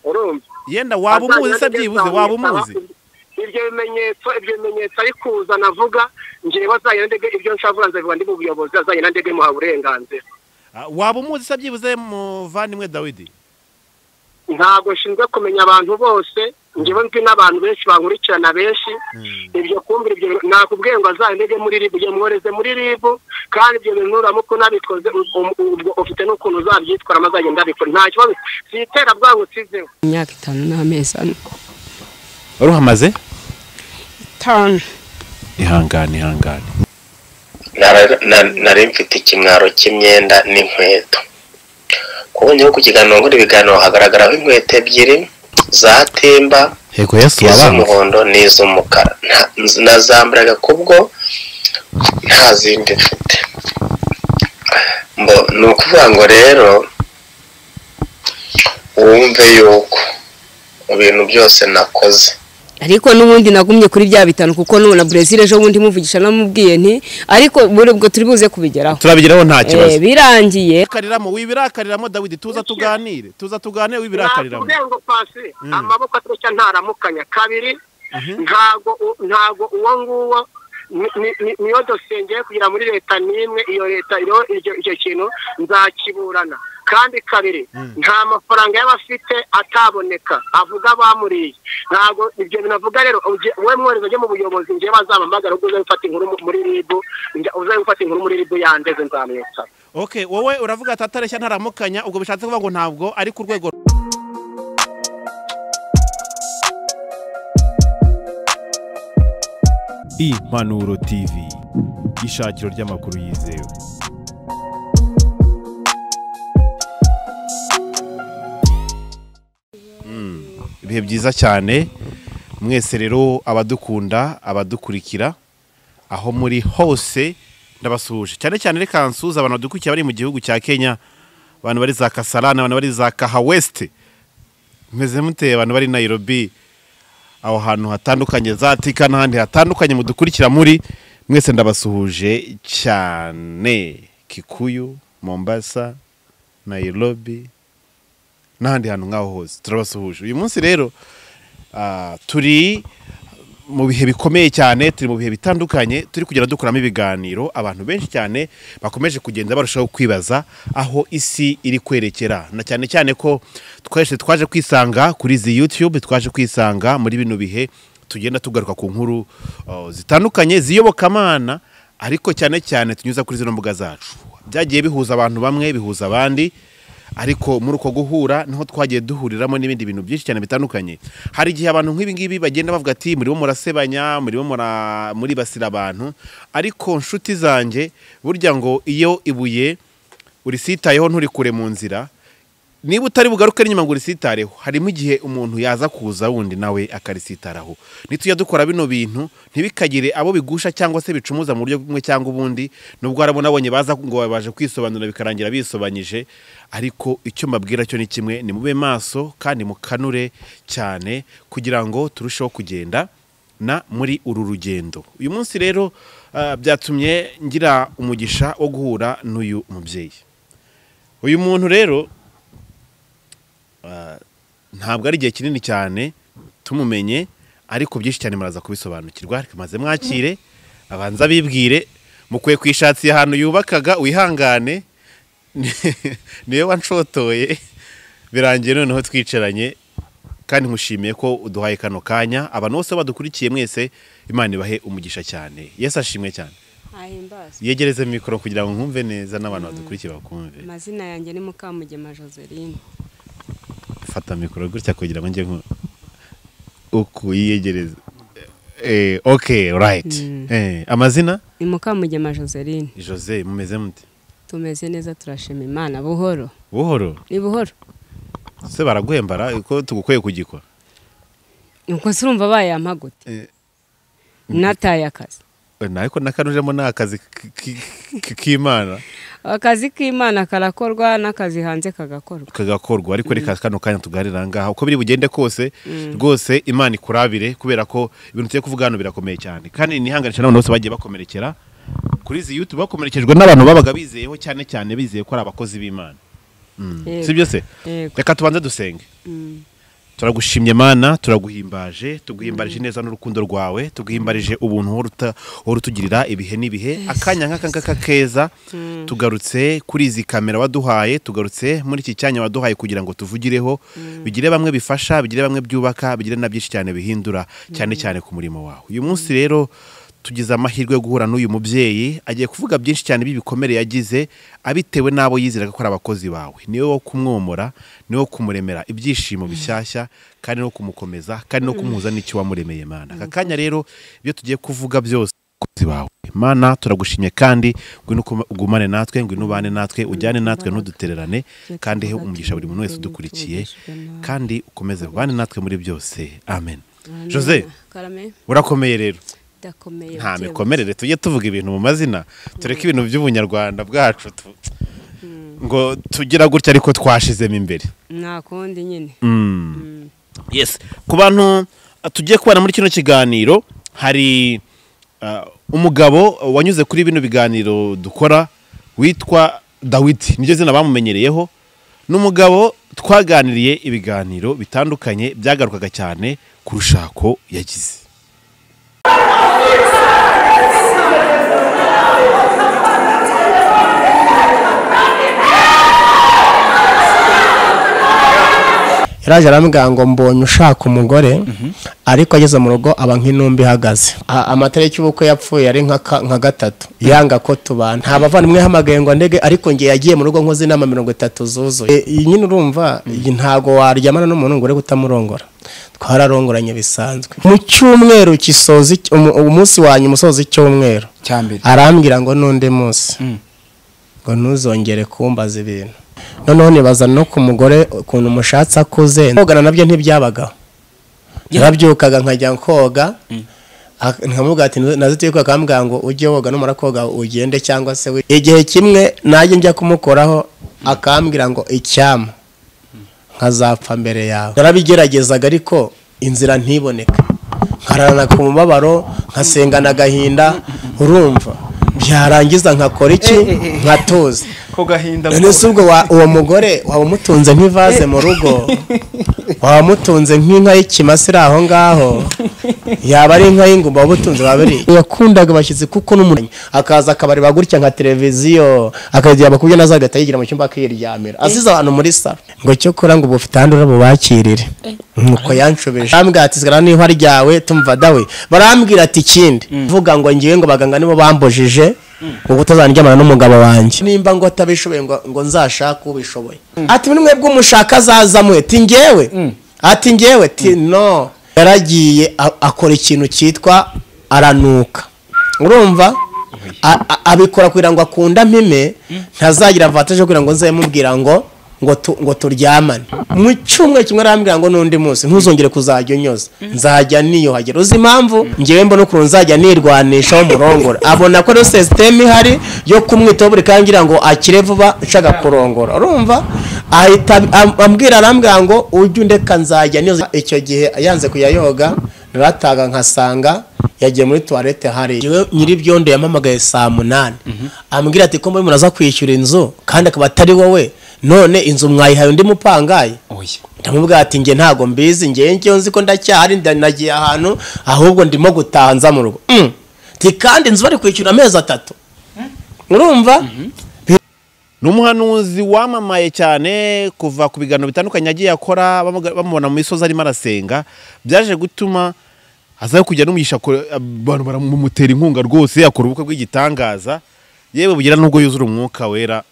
urumva yenda waba umuzi se byibuze waba umuzi ibyo bimenyetso ibyo bimenyetso ari kuza navuga ngewe azanye na ndege ibyo nshavuga nzabivuga ndi mu buyobozi azanye na ndege imuha uburenganzira Ah, waba umuzi se byibuze muvandimwe dawidi ntabwo nshinzwe kumenya abantu bose ngewe nzi n'abantu benshi bankurikirana benshi ibyo kumvira ibyo bintu nakubwiye ngo azandege muri ribu igihe mwohereze muri ribu kandi ibyo bintu nuramuka unabikoze um- ubwo ufite n'ukuntu uzabyitwaramo azagenda abikora nta kibazo si iterabwangu usizeho imyaka itanu n'amezi ane ruhamaze itanu ihangane ihangane Nara- na- nari mfite ikimwaro cy'imyenda n'inkweto kuko nyuma yo ku kiganiro nkora ibiganiro hagaragaraho inkweto ebyiri za timba yego yesu wabanze iz'umuhondo n'iz'umukara Nta- nazambaraga kubwo nta zindi mfite Mbo- ni ukuvuga ngo rero wumve yuko mu bintu byose nakoze ariko n'ubundi nagumye kuri bya bitanu kuko nubona brezil ejo bundi muvugisha namubwiye nti ariko muri ubwo turi buze kubigeraho turabigeraho nta Eh, birangiye wibirakariramo wibirakariramo dawidi tuza tuganire tuza tuganire wibirakariramo nakubwiye ngo pasi Mm. amaboko atoroshya ntaramukanya kabiri Mhm. ntago u- ntago uwo nguwo ni- ni- ni- niyo dosiye ngiye kugira muri leta n'imwe iyo leta iriho iryo icyo kintu nzakiburana kandi kabiri Mm. nta mafaranga y'abafite ataboneka avuga bamuriye ntago ibyo bintu avuga rero ujye- wowe mwohereza ujye mu buyobozi ngewe bazampamagara ubwo uzabe ufata inkuru mu- muri ribu njya- uzabe ufata inkuru muri ribu yandeze nzamwitaba okay wowe uravuga ati atareshya ntaramukanya ubwo bishatse kuvuga ngo ntabwo ari ku rwego impanuro tv ishakiro ry'amakuru yizewe ibihe byiza cyane mwese rero abadukunda abadukurikira aho muri hose ndabasuhuje cyane cyane reka nsuhuze abantu badukurikiye bari mu gihugu cya kenya abantu bari za kasarani abantu bari za kaha wesite meze mute abantu bari nayirobi aho hantu hatandukanye za tika n'ahandi hatandukanye mudukurikira muri mwese ndabasuhuje cyane kikuyu mombasa nayirobi n'ahandi hantu nk'aho hose turabasuhuje uyu munsi rero ah, turi mu bihe bikomeye cyane turi mu bihe bitandukanye turi kugenda dukuramo ibiganiro abantu benshi cyane bakomeje kugenda barushaho kwibaza aho isi iri kwerekera na cyane cyane ko twese twaje kwisanga kuri izi yutube twaje kwisanga muri bino bihe tugenda tugaruka ku nkuru oh, zitandukanye ziyobokamana ariko cyane cyane tunyuza kuri zino mbuga zacu byagiye bihuza abantu bamwe bihuza abandi ariko muri uko guhura niho twagiye duhuriramo n'ibindi bintu byinshi cyane bitandukanye hari igihe abantu nk'ibi ngibi bagenda bavuga ati murimo murasebanya murimo mura- muribasira abantu ariko nshuti zanjye burya ngo iyo ibuye urisitayeho nturikure mu nzira niba utari bugaruke n'inyuma ngo urisitareho harimo igihe umuntu yaza kuza wundi nawe akarisitaraho nitujya dukora bino bintu ntibikagire abo bigusha cyangwa se bicumuza mu buryo bumwe cyangwa ubundi nubwo hari abo nabonye baza ngo baje kwisobanura bikarangira bisobanyije ariko icyo mbabwira cyo ni kimwe ni mube maso kandi mukanure cyane kugira ngo turusheho kugenda na muri uru rugendo uyu munsi rero ah, byatumye ngira umugisha wo guhura n'uyu mubyeyi uyu muntu rero ah, ntabwo ari igihe kinini cyane tumumenye ariko byinshi cyane muraza kubisobanukirwa ariko maze mwakire abanza bibwire mukwiye kwishakira ahantu yubakaga wihangane niyo wanshotoye birangiye noneho twicaranye kandi nkushimiye ko uduhaye kano kanya abantu bose badukurikiye mwese imana ibahe umugisha cyane yesu ashimwe cyane yegereze mikoro kugira ngo nkumve neza n'abantu badukurikiye bakumve amazina yanjye ni mukamugema joseline fata mikoro gutya kugira ngo njye nku- uku yiyegereza eh, ok right Mm. eh, amazina ni mukamugema joseline jose mumeze mute tumeze neza turashima imana buhoro buhoro ni buhoro se baraguhembara ko tugukwiye kugikwa nuko se urumva bayampa gute Eh. nataye akazi ariko nakanujemo ni akazi k- k- k- k'imana akazi k'imana karakorwa n'akazi hanze kagakorwa kagakorwa ariko reka kano kanya tuganira ngaha uko biri bugende kose rwose imana ikurabire kubera ko ibintu tugiye kuvuga hano birakomeye cyane kandi nihanganisha n'abantu bose bagiye bakomerekera kuri izi yutube bakomerekejwe n'abantu babaga bizeyeho cyane cyane bizeye ko ari abakozi b'imana Yego. si byo se Yego. reka tubanze dusenge Mm. turagushimye mana turaguhimbaje tuguhimbarije neza n'urukundo rwawe tuguhimbarije ubuntu wohora uta- wohora utugirira ibihe n'ibihe akanya nk'aka ngaka keza tugarutse kuri izi kamera waduhaye tugarutse muri iki cyanya waduhaye kugira ngo tuvugireho bigire bamwe bifasha bigire bamwe byubaka bigire na byinshi cyane bihindura cyane cyane ku murimo wawe uyu munsi rero tugize amahirwe yo guhura n'uyu mubyeyi agiye kuvuga byinshi cyane by'ibikomere yagize abitewe n'abo yizeraga ko ari abakozi bawe niwe wo kumwomora niwe wo kumuremera ibyishimo bishyashya kandi no kumukomeza kandi no kumuhuza n'icyo wamuremeye mana aka kanya rero ibyo tugiye kuvuga byose abakozi bawe mana turagushimye kandi ngwino ukuma- ugumane natwe ngwino ubane natwe ujyane natwe ntudutererane kandi he umugisha buri muntu wese udukurikiye kandi ukomeze ubane natwe muri byose amen jose karame urakomeye rero ndakomeye nta mikomerere tujye tuvuga ibintu mu mazina tureke ibintu by'ubunyarwanda bwacu tu- ngo tugira gutya ariko twashizemo imbere nta kundi nyine yes ku bantu uh, tugiye kubana muri kino kiganiro hari uh, umugabo wanyuze kuri bino biganiro dukora witwa dawidi niryo zina bamumenyereyeho ni umugabo twaganiriye ibiganiro bitandukanye byagarukaga cyane ku rushako yagize yaraje arambwira ngo mbonye ushaka umugore ariko ageze mu rugo aba nk'intumbi ihagaze A- amatariki y'ubukwe yapfuye ari nka ka- nka gatatu yanga ko tubana nta bavandimwe yahamagaye ngo ndege ariko ngiye yagiye mu rugo nkoze inama mirongo itatu zuzuye E, iyi nyine urumva iyi ntabwo waryamana n'umuntu ngo ure kutamurongora twararongoranye bisanzwe mu cyumweru gisoza icy- umu- umunsi wa nyuma usoza icyumweru cyambere arambwira ngo n'undi munsi ngo ntuzongere kumbaza ibintu noneho nibaza no ku mugore ukuntu umushatsi akuze kogana nabyo ntibyabagaho narabyukaga nkajya koga ak- nkamubwira ati nazitiye koga akambwira ngo ujye woga numara koga ugende cyangwa se wi-" igihe kimwe najye njya kumukoraho akambwira ngo icyama nkazapfa mbere yawe narabigeragezaga ariko inzira ntiboneka nkararana ku mubabaro nkasengana agahinda urumva byarangiza nkakora iki nkatuza ko gahinda none se ubwo wa- uwo mugore waba umutunze nk'ivaze mu rugo waba umutunze nk'inka y'ikimasa iri aho ngaho yaba ari inka y'ingumba waba utunze waba ari yakundaga abashyitsi kuko n'umuntu akaza akabareba gutya nka televiziyo akagira bakubye nazo agahita yigira mu cyumba akiryamira asize abantu muri saro ngo cyo kora ngo ubu ufite ahandi urabubakirire nuko yanshobeje barambwira ati sigara niba ryawe tumva dawe barambwira ati ikindi vuga ngo ngiwe ngo abaganga nibo bambujije ngo utazandyamana n'umugabo wanjye nimba ngo atabishoboye ngo, ngo nzashake ubishoboye ati mwe bw'umushaka azaza mwe ti ngewe ati ngewe ti no yaragiye a- akora ikintu cyitwa aranuka urumva A- a- abikora kugira ngo akunde amime ntazagira vantaje kugira ngo nze mubwira ngo ngo tu- ngo turyamane mu cyumweru kimwe arambwira ngo n'undi munsi ntuzongere kuzajya unyoza nzajya niyuhagira uzi impamvu ngewe mbona ukuntu nzajya nirwanisha w'umurongora abona ko rero sisiteme ihari yo kumwitaho buri kanya ngira ngo akire vuba nshaka kurongora urumva ahita am- ambwira arambwira ngo ujye undeka nzajya niyoza icyo gihe yanze kuyayoga narataga nkasanga yagiye muri tuwarete hari Njyewe nyir'ibyondo yampamagaye saa munani ambwira ati ko muri muraza kwishyura inzu kandi akaba atari wowe none inzu mwayihaye undi mupangaye oya ndamubwira ati njye ntago mbizi njye njyewe nzi ko ndacyahari nda- nagiye ahantu ahubwo ndimo gutaha nza mu rugo Mm. Ati, kandi inzu bari kwishyura amezi atatu urumva ni umuhanuzi wamamaye cyane kuva ku biganiro bitandukanye yagiye akora bamuga- bamubona mu misozi arimo arasenga byaje gutuma aza kujya n'umugisha ko- abantu baramumutera inkunga rwose akora ubukwe bw'igitangaza yewe bugira n'ubwo yuzura umwuka wera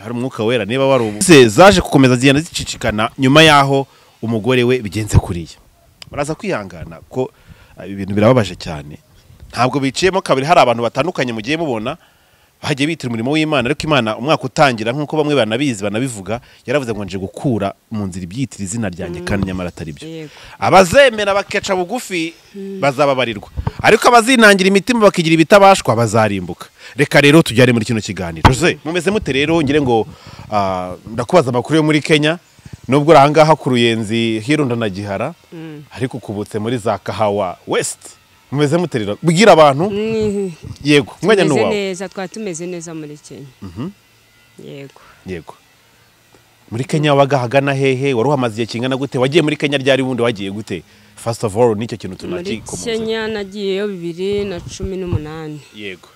hari umwuka wera niba wari ubu Ze zaje gukomeza zigenda zicicikana nyuma y'aho umugore we bigenze kuriya baraza kwihangana ko ah, ibintu birababaje cyane ntabwo biciyemo kabiri hari abantu batandukanye mugiye mubona bagiye bitira umurimo w'imana ariko imana umwaka utangira nk'uko bamwe banabizi banabivuga yaravuze ngo nje gukura mu nzira ibyitira izina ryanjye kandi nyamara atari byo Yego. abazemera bakeca bugufi bazababarirwa ariko abazinangira imitima bakigira ibitabashwa bazarimbuka reka rero tujyane muri kino kiganiro Jose mumeze mute rero ngire ngo ah, ndakubaza amakuru yo muri Kenya nubwo uri ahangaha ku ruyenzi hirunda na gihara ariko ukubutse muri za kahawa west mumeze mute rero bwira abantu Mm, yego mwanya tumeze n'uwawe neza twari tumeze neza muri kenya yego yego muri kenya wabaga hagana hehe wari uhamaze igihe kingana gute wagiye muri kenya ryari wundi wagiye gute fasiti ofu oru nicyo kintu muri tunakikomoza kenya nagiyeyo bibiri na cumi n'umunani yego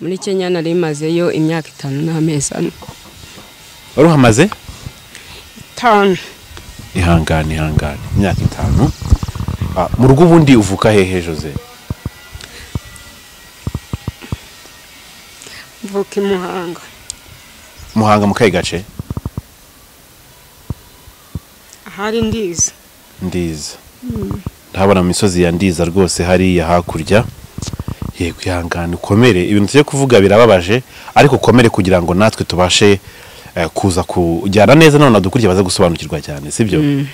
muri kenya nari mazeyo imyaka itanu n'amezi ane wari uhamaze itanu ihangane ihangane imyaka itanu Ah, mu rugo ubundi uvuka hehe jose mvuka i muhanga muhanga mu kahe gace ahari ndiza ndiza ndahabona mu misozi ya ndiza rwose hariya hakurya yego ihangane ukomere ibintu tujya kuvuga birababaje ariko ukomere kugira ngo natwe tubashe eh, kuza kujyana neza none dukurya baze gusobanukirwa cyane sibyo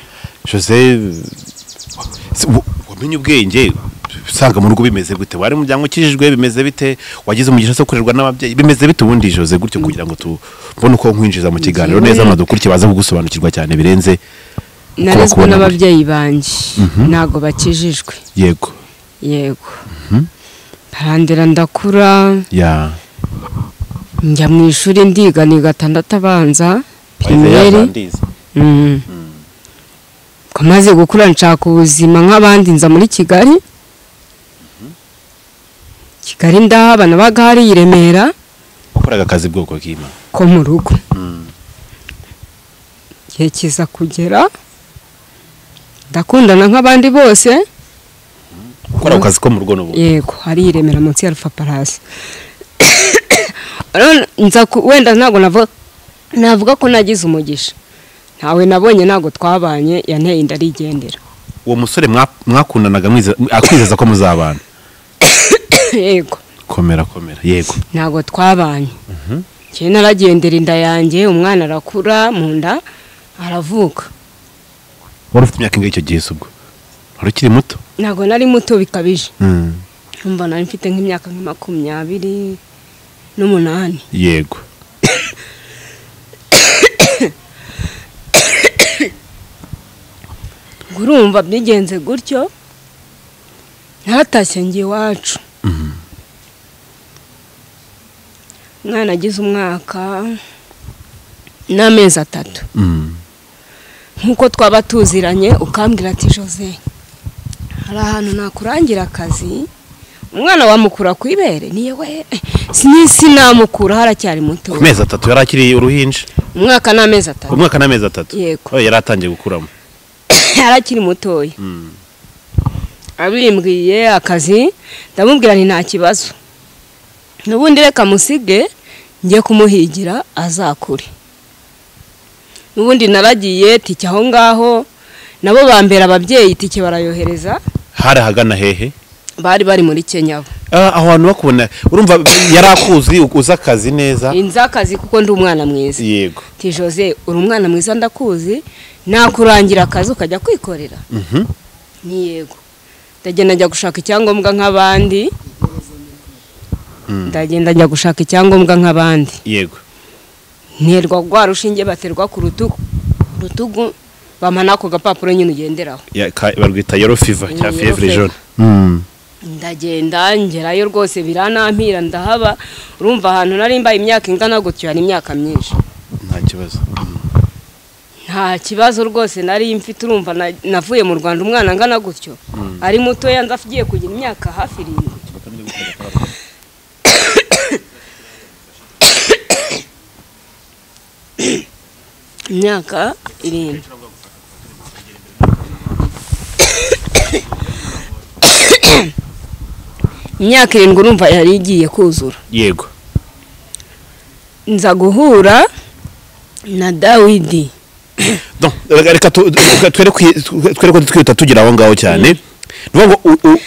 jose si- wa- wamenye ubwenge usanga mu rugo bimeze gute wari mu muryango ukijijwe bimeze bite wagize umugisha zo kurerwa n'ababyeyi bimeze bite ubundi jose gutyo kugira ngo tubone uko nkwinjiza mu kiganiro neza none dukurikiye baze kugusobanukirwa cyane birenze narezwe kubona muri- n'ababyeyi banjye ntabwo bakijijwe yego yego barandera ndakura ya njya mu ishuri ndiga ni gatandatu abanza pirimeri primeri Mm. ko maze gukura nshaka ubuzima nk'abandi nza muri kigali kigali ndahaba nabaga hari i remera wakoraga akazi bwoko bw'ima ko mu rugo igihe kiza kugera ndakundana nk'abandi bose ukora ako kazi ko mu rugo n'ubundi yego hari i remera munsi ya rufa palasi Rero nza ku- wenda ntabwo navuga navuga ko nagize umugisha ntawe nabonye ntabwo twabanye yanteye inda arigendera uwo musore mwa- mwakundanaga mwize- akwizeza ko muzabana yego komera komera yego ntabwo twabanye njyewe naragendera inda yanjye umwana arakura mu nda aravuka wari ufite imyaka ingahe icyo gihe se ubwo wari ukiri muto ntabwo nari muto bikabije numva nari mfite nk'imyaka nka makumyabiri n'umunani yego Ubwo urumva byigenze gutyo ntatashye njye iwacu umwana agize umwaka n'amezi atatu Mm. nk'uko twaba tuziranye ukambwira ati jose hari ahantu nakurangira akazi umwana wamukura ku ibere niyo we sinisi namukura haracyari muto ku mezi atatu yari akiri uruhinja umwaka n'amezi atatu umwaka n'amezi atatu Yego. Oh, yari atangiye gukuramo yari akiri mutoya abimbwiye akazi ndamubwira nti nta kibazo n'ubundi reka musige njye kumuhigira azakure n'ubundi naragiye tike aho ngaho nabo bambera ababyeyi itike barayohereza hari ahagana hehe bari bari muri kenya bo Ah, aho hantu bakubona urumva yari akuzi uzi akazi neza inzi akazi kuko ndi umwana mwiza yego ti jose uri umwana mwiza ndakuzi nakurangira akazi ukajya kwikorera Mhm. ni yego ndagenda njya gushaka icyangombwa nk'abandi ndagenda njya gushaka icyangombwa nk'abandi yego nterwa rwa rushinge baterwa ku rutugu rutugu bamana ako gapapuro nyine ugenderaho Ya- ka- barwita yero fiva Mm, cya yellow fievre fever. jaune Mm. ndagenda ngerayo rwose biranampira ndahaba urumva ahantu nari mbaye imyaka ingana gutyo hari imyaka myinshi nta kibazo nta kibazo rwose nari mfite urumva na- navuye mu rwanda umwana angana gutyo ari mutoya nza agiye kugira imyaka hafi irindwi imyaka irindwi imyaka irindwi urumva yari igiye kuzura yego nza guhura na dawidi Donc, reka reka tu- reka twerekwe twerekwe twihuta tugira aho ngaho cyane ni ngo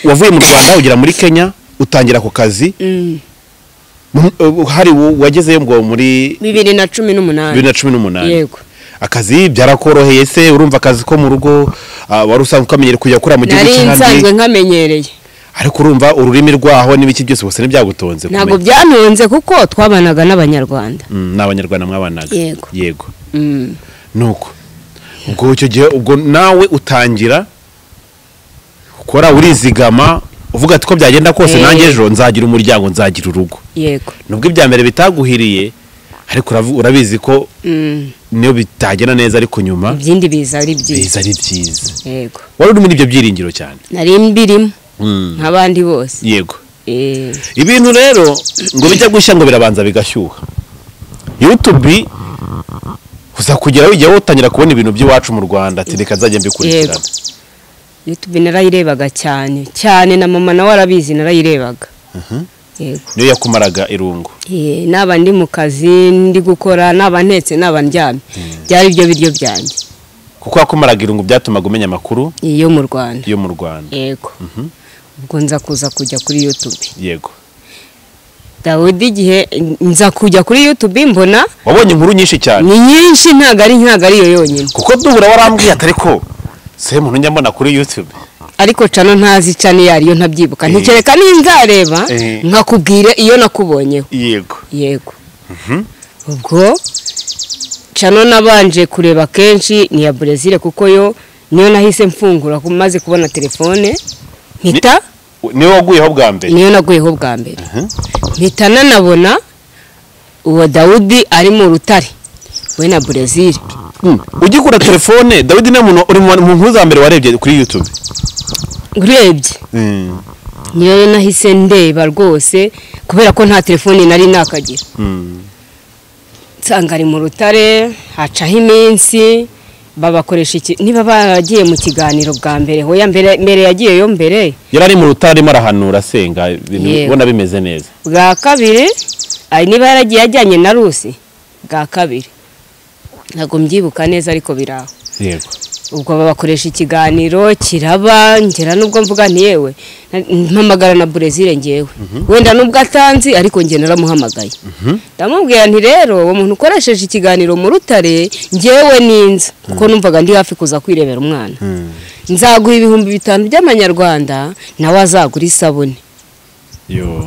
wavuye mu rwanda ugera muri kenya utangira ako kazi Mm. mu- ubu hari wo- wagezeyo ngo muri bibiri na cumi n'umunani bibiri na cumi n'umunani yego akazi byarakoroheye se urumva akazi ko mu rugo ah, wari usanzwe ukamenyera kujya gukora mu gihugu nari nsanzwe cy'ahandi nkamenyereye ariko urumva ururimi rwaho n'ibiki byose bose ntibyagutonze ntabwo kumenya. byantunze kuko twabanaga n'abanyarwanda Mm, ni abanyarwanda mwabanaga Yego. yego Mm. nuko ubwo icyo gihe ubwo nawe utangira ukora urizigama uvuga ati ko byagenda kose Eh. nanjye ejo nzagira umuryango nzagira urugo yego nubwo ibya mbere bitaguhiriye ariko uravu- urabizi ko niyo bitagenda neza ariko nyuma ibindi biza ari biza byiza ari byiza yego wari uri muri ibyo byiringiro cyane nari mbirimo Mm. nk'abandi bose yego Eh, ibintu rero ngo bijya gushya ngo birabanza bigashyuha yutubi uza kugera ujya wutangira kubona ibintu by'iwacu mu rwanda ati reka nzajya mbikurikirana youtube narayirebaga cyane cyane na mama nawe arabizi narayirebaga yego niyo yakumaraga irungu Eh, naba ndi mu kazi ndi gukora naba ntetse naba ndyamye byari byo biryo byanjye kuko yakumaraga irungu byatumaga umenya amakuru iyo mu rwanda yo mu rwanda yego ubwo nza kuza kujya kuri youtube yego dawudi igihe nza kujya kuri youtube mbona wabonye inkuru nyinshi cyane ni nyinshi ntabwo ari ntabwo ari yo yonyine kuko duhura warambwiye atari ko se muntu njya mbona kuri yutube ariko cano ntazi cano iyo ariyo ntabyibuka ntikereka n'inzareba Eh. nkakubwire iyo nakubonyeho yego yego ubwo cano nabanje kureba kenshi ni iya brezil kuko yo niyo nahise mfungura ku- maze kubona telefone mpita niwe waguyeho bwa mbere niyo naguyeho bwa mbere mpita nanabona uwo dawudi ari mu rutare we na brezil ugikura telefone dawidi ni umuntu uri mu nkuru za mbere warebye kuri yutube urebye niyo nahise ndeba rwose kubera ko nta telefoni nari nakagira nsanga ari mu rutare hacaho iminsi babakoresha iki niba baragiye mu kiganiro bwa mbere hoya mbere mbere yagiye yo mbere yari ari mu rutare arimo arahanura asenga ibintu Yego. ubona bimeze neza bwa kabiri ari niba yaragiye ajyanye na rusi bwa kabiri ntabwo mbyibuka neza ariko biri aho yego ubwo babakoresha ikiganiro kiraba ngera n'ubwo mvuga nti yewe na- mpamagara na brezil ngewe wenda n'ubwo atanzi ariko nge naramuhamagaye ndamubwira nti rero uwo muntu ukoresheje ikiganiro mu rutare ngewe ninza kuko numvaga ndi hafi kuza kwirebera umwana nzaguha ibihumbi bitanu by'amanyarwanda nawe azagura isabune yo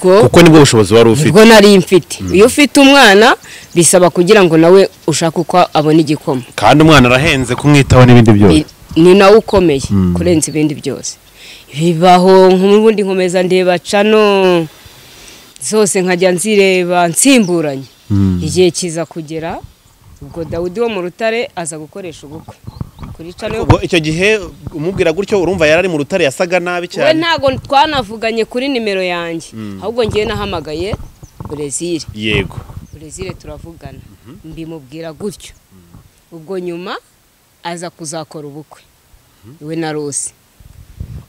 ubwo kuko nibwo bushobozi wari ufite nibwo nari mfite iyo ufite umwana bisaba kugira ngo nawe ushake uko abona igikoma kandi umwana arahenze kumwitaho n'ibindi byose Ni- ni nawe ukomeye kurenza ibindi byose bibaho nk'ubundi nkomeza ndeba cano zose nkajya nzireba nsimburanye igihe kiza kugera ubwo dawudi wo mu rutare aza gukoresha ubukwe kuri cano yo- ubwo icyo gihe umubwira gutyo urumva yari ari mu rutare yasaga nabi we cyane ntago twanavuganye kuri nimero yanjye ahubwo ngewe nahamagaye brezil yego brezil turavugana mbimubwira gutyo ubwo nyuma aza kuzakora ubukwe we na rose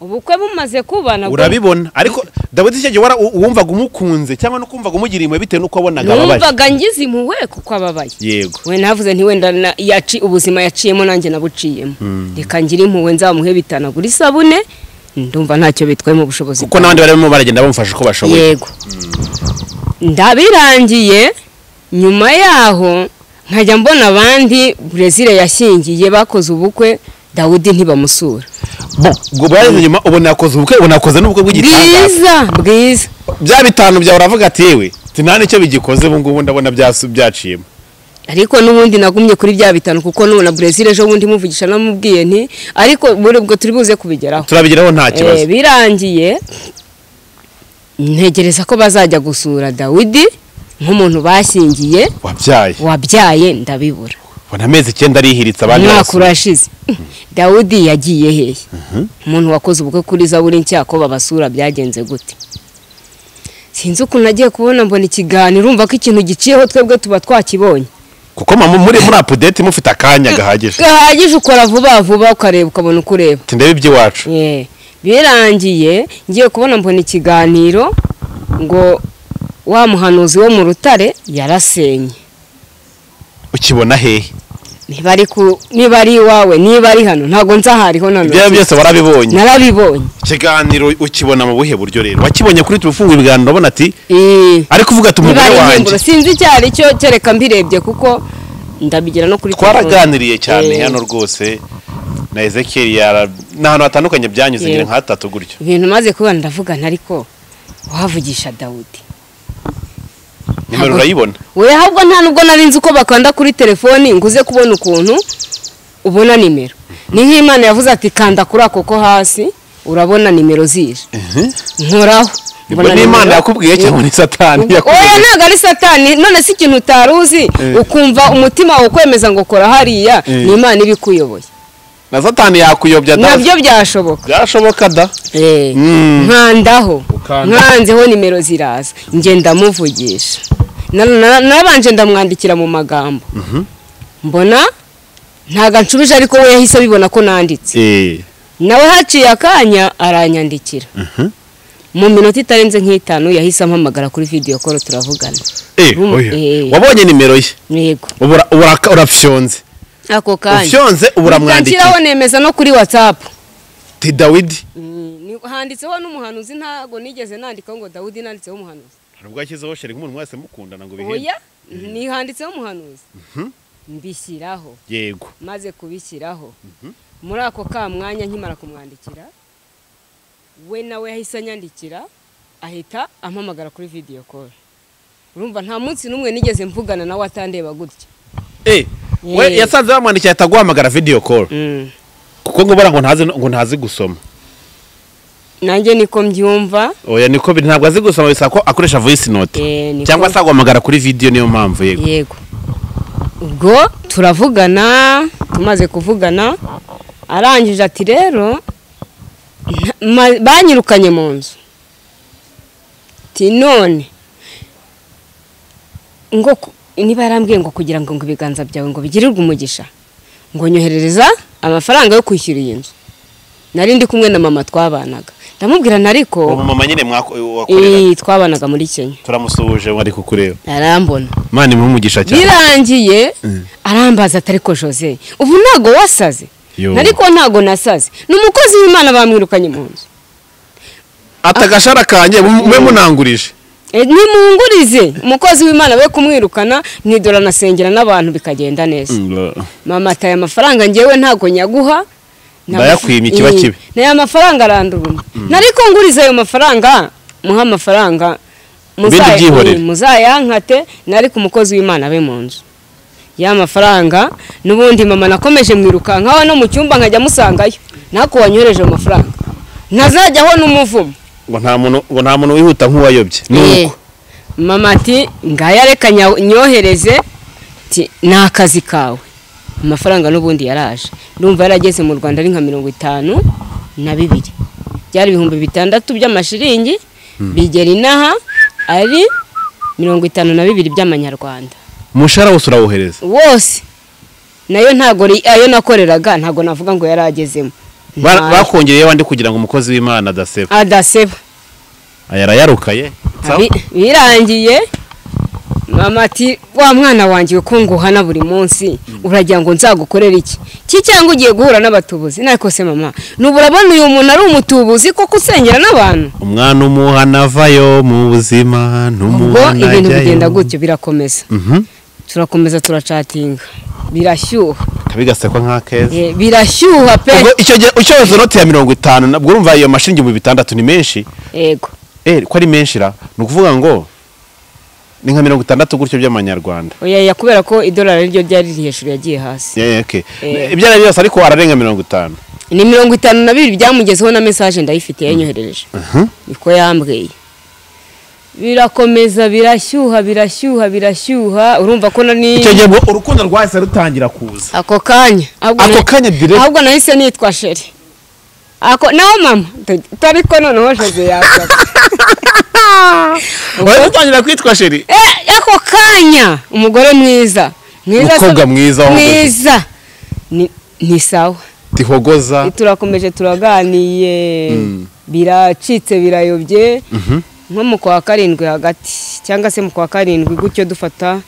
ubukwe bumaze kuba nabwo urabibona ariko dawidi icyo gihe wara- u- wumvaga umukunze cyangwa no kumvaga umugiriye impuhwe bitewe n'uko wabonaga ababaye numvaga ngize impuhwe kuko ababaye yego we navuze nti wenda na- yaci ubuzima yaciyemo nanjye nabuciyemo reka ngire impuhwe nzamuhe bitanagura isabune ndumva ntacyo bitwaye mu bushobozi kuko n'abandi barimo baragenda bamufasha uko bashoboye yego ndabirangiye nyuma yaho nkajya mbona abandi brezil yashyingiye bakoze ubukwe dawudi ntibamusura bo ubwo bwarenze nyuma ubona yakoze ubukwe ubona yakoze n'ubukwe bw'igitangaza bwiza bwiza bya bitanu byawe uravuga ati yewe ati nta n'icyo bigikoze ubu ngubu ndabona byasu- byaciyemo ariko n'ubundi nagumye kuri bya bitanu kuko n'ubu na brezil ejo bundi muvugisha namubwiye nti ariko buri ubwo turi buze kubigeraho turabigeraho nta kibazo Eh, birangiye ntegereza ko bazajya gusura dawidi nk'umuntu bashyingiye wabyaye wabyaye ndabibura ubona amezi icyenda arihiritse abandi umwaka barasura. urashize dawudi yagiye hehe umuntu wakoze ubukwe kuri zaburi nshya ko babasura byagenze gute sinzi ukuntu nagiye kubona mbona ikiganiro urumva ko ikintu giciyeho twebwe tuba twakibonye kuko mama muri muri apudeti mufite akanya gahagije gahagije ukora vuba vuba ukareba ukabona uko ureba Ati, ndebe iby'iwacu Eh, birangiye ngiye kubona mbona ikiganiro ngo wa muhanuzi wo mu rutare yarasenye ukibona hehe niba ari ku niba ari iwawe niba ari hano ntabwo nzahariho na ibyo ari byo none byose warabibonye narabibonye ikiganiro ukibona mu buhe buryo rero wakibonye kuri turi ufunga ibiganiro ubona ati Eh, ariko uvuga ati niba umugore ari wanjye inkingo sinzi icyo ari cyo kereka mbirebye kuko ndabigira no kuri twaraganiriye cyane Eh. hano rwose na ezekiyeli yara ni ahantu hatandukanye byanyuze Eh. ngira nka hatatu gutyo ibintu maze kubona ndavugana ariko wavugisha dawudi nimero Ntabwo- urayibona we ahubwo nta nubwo nari nzi uko bakanda kuri telefoni ngo uze kubona ukuntu ubona nimero ni nk'imana yavuze ati kanda kuri ako ko hasi urabona nimero zije nkoraho ubwo n'imana yakubwiye cyangwa ni satani oya yakubwiye ntabwo ari satani none si ikintu utari uzi Eh. ukumva umutima wawe ukwemeza ngo kora hariya Eh. ni imana iba ikuyoboye na satani yakuyobya da nabyo byashoboka byashoboka da Eh, Mm. nkandaho Ukanda. nkanzeho nimero ziraza ngenda muvugisha Na- na- nabanje ndamwandikira mu magambo mbona ntago anshubije ariko we yahise abibona ko nanditse eh nawe haciye akanya aranyandikira mu minota itarenze nk'itanu yahise ampamagara kuri vidiyo koro turavugana eh Rum- oya. eh. wabonye nimero ye yego ubura ubura- urafyonze ako kanya ufyonze uburamwandikira Ntanshyiraho nemeza no kuri watsapu ti dawidi handitseho n'umuhanuzi ntabwo nigeze nandikaho ngo dawudi nanditseho umuhanuzi nubwo yashyizeho sheri nk'umuntu wese mukundana ngo bihende oya nihanditseho umuhanuzi mbishyiraho yego maze kubishyiraho muri ako ka mwanya nkimara kumwandikira we nawe yahise anyandikira ahita ampamagara kuri vidiyo koro urumva nta munsi n'umwe nigeze mvugana nawe atandeba gutya eh we Eh. yasanze bamwandikiye ahita aguhamagara video call kuko ngo bara ngo ntazi ngo ntazi gusoma nanjye niko mbyumva oya niko biri ntabwo azi gusoma bisaba ko akoresha voice note Eh, niko. cyangwa se aguhamagara kuri video niyo mpamvu yego yego ubwo turavugana tumaze kuvugana arangije ati rero nta- ma- banyirukanye mu nzu ati none ngo ku- niba yarambwiye ngo kugira ngo ngo ibiganza byawe ngo bigirirwe umugisha ngo nyoherereza amafaranga yo kwishyura iyi nzu nari ndi kumwe na mama twabanaga ndamubwirana uwo ariko mama nyine mwako- wakorera iyi twabanaga muri kenya turamusuhuje ngo ari kukureba arambona mani umugisha cyane birangiye arambaza atari ko jose ubu ntago wasaze Yo. ariko ntago nasaze ni umukozi w'imana bamwirukanye mu nzu atagashara kanjye mwe munangurije E, nimungurize umukozi w'imana we kumwirukana mwidora nasengera n'abantu bikagenda neza mama ataye amafaranga ngewe ntago nyaguha Nta- Ndayakwimye, kiba Eh, kibi. na ya mafaranga aranduruma nariko ngurize ayo mafaranga muha amafaranga muza- Ibindi byihorere. eh, muzayankate nari ku mukozi w'imana be mu nzu ya mafaranga n'ubundi mama nakomeje mwirukankaho no mu cyumba nkajya musangayo ntako wanyohereje ayo mafaranga ntazajyaho n'umuvumo ngo nta muntu ngo nta muntu wihuta nk'uwayobye ni Eh, uko mama ati ngaya reka nya- nyohereze ati ni akazi kawe amafaranga n'ubundi yaraje ndumva yarageze mu rwanda ari nka mirongo itanu na bibiri byari ibihumbi bitandatu by'amashiringi bigera inaha ari mirongo itanu na bibiri by'amanyarwanda umushahara wose urawuhereza wose nayo ntago ri- ayo nakoreraga ntago navuga ngo yaragezemo Ba- bakongereyeho andi kugira ngo umukozi w'imana adaseba adaseba aya arayarukaye Bi- birangiye mama ati wa mwana wanjye ko nguhana buri munsi uragira ngo nzagukorere iki ki cyangwa ugiye guhura n'abatubuzi ntabwo se mama nubu urabona uyu muntu ari umutubuzi koko usengera n'abantu umwana umuhana avayo mu buzima ubwo n'umuhana ibintu ajyayo. bigenda gutyo birakomeza Mhm. turakomeza turacatinga birashyuha kabigasekwa nk'akeza Eh, birashyuha pe ubwo icyo gihe ucyoza noti ya mirongo itanu nabwo urumva iyo mashingi ibihumbi bitandatu ni menshi yego eh ko ari menshi ra ni ukuvuga ngo ni nka mirongo itandatu gutyo by'amanyarwanda oya ya kubera ko idolari ryo ryari riri hejuru yagiye hasi Yeah, yeah, okay. Eh. ibyo ari byose ariko wararenga mirongo itanu ni mirongo itanu na bibiri byamugezeho na mesaje ndayifite yanyoherereje niko yambwiye birakomeza birashyuha birashyuha birashyuha urumva ko nani icyo gihe ubwo urukundo rwahise rutangira kuza ako kanya ahubwo Ako na- kanya direct. ahubwo nahise nitwa sheri ako naho mama tu- tari ko noneho jose yasaka wari utangira kwitwa sheri Eh, ako kanya umugore mwiza mwiza Umukobwa so- mwiza w'umugore. mwiza Ni- ni sawa tihogoza turakomeje turaganiye biracitse birayobye nko mu kwa karindwi hagati cyangwa se mu kwa karindwi gutyo dufata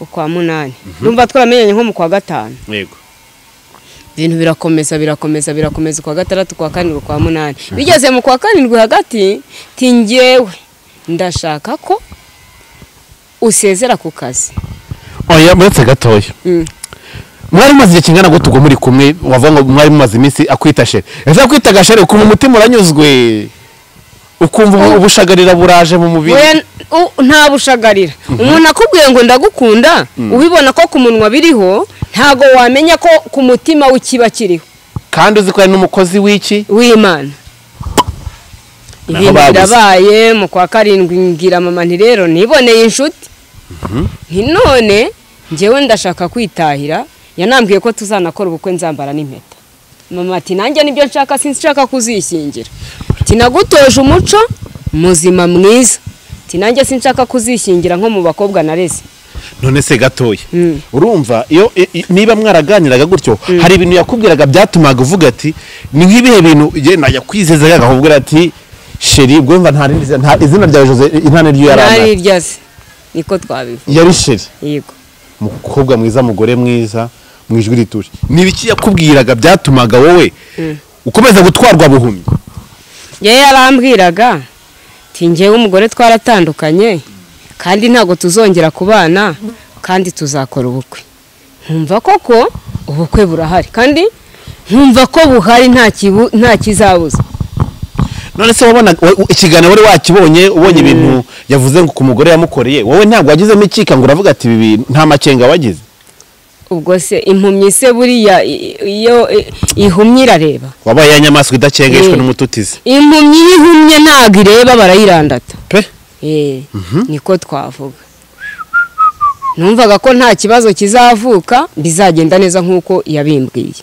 ukwa munani numva twaramenyanye nko mu kwa gatanu yego ibintu birakomeza birakomeza birakomeza ukwa gatandatu ukwa karindwi ukwa munani bigeze mu kwa karindwi hagati tingewe ndashaka ko usezera ku kazi oya muretse gatoya Mm. mwari mumaze igihe kingana gute ubwo muri kumwe wavuga ngo mwari mumaze iminsi akwita sheri ese akwitaga sheri ukumva umutima uranyuzwe ukumva ubu- ubushagarira buraje mu mubiri Oya, u- nta bushagarira umuntu akubwiye ngo ndagukunda ubibona ko ku munwa biriho ntago wamenya ko ku mutima w'ikiba kiriho kandi uzi ko ari n'umukozi w'iki w'imana ibintu babuze. birabaye mu kwa karindwi ngira mama nti rero niboneye inshuti nti none njyewe ndashaka kwitahira yanambwiye ko tuzanakora ubukwe nzambara n'impeta mama ati nanjye nibyo nshaka sinzi nshaka kuzishyingira ati nagutoje umuco muzima mwiza ati nanjye sinshaka kuzishyingira nko mu bakobwa nareze none se gatoya Mm. urumva iyo i- i- niba mwaraganiraga gutyo hari ibintu yakubwiraga byatumaga uvuga ati ni nk'ibihe bintu igenda ajya kwizeza akakubwira ati sheri ubwo yumva nta rindi zina- nta izina rya jose nta n'iryo yari nari amaze iryaze niko twabivuga yari sheri yego umukobwa mwiza mugore mwiza mu ijwi rituje ni ibiki yakubwiraga byatumaga wowe ukomeza gutwarwa buhumyi yewe yarambwiraga ati njyewe umugore twaratandukanye kandi ntabwo tuzongera kubana kandi tuzakora ubukwe nkumva koko ubukwe burahari kandi nkumva ko buhari nta kibu- nta kizabuza none se wabona wa- wa- ikiganiro wari wakibonye ubonye ibintu yavuze ngo ku mugore yamukoreye wowe ntabwo wagizemo ikika ngo uravuga ati ibi bintu nta macenga wagize ubwo se impumyi se buriya i- iyo i- ihumye irareba wabaye ya nyamaswa idakengeshwa Eh. n'umututizi impumyi iyo ihumye ntabwo ireba barayirandata pe Eh, niko twavuga numvaga ko nta kibazo kizavuka bizagenda neza nk'uko yabimbwiye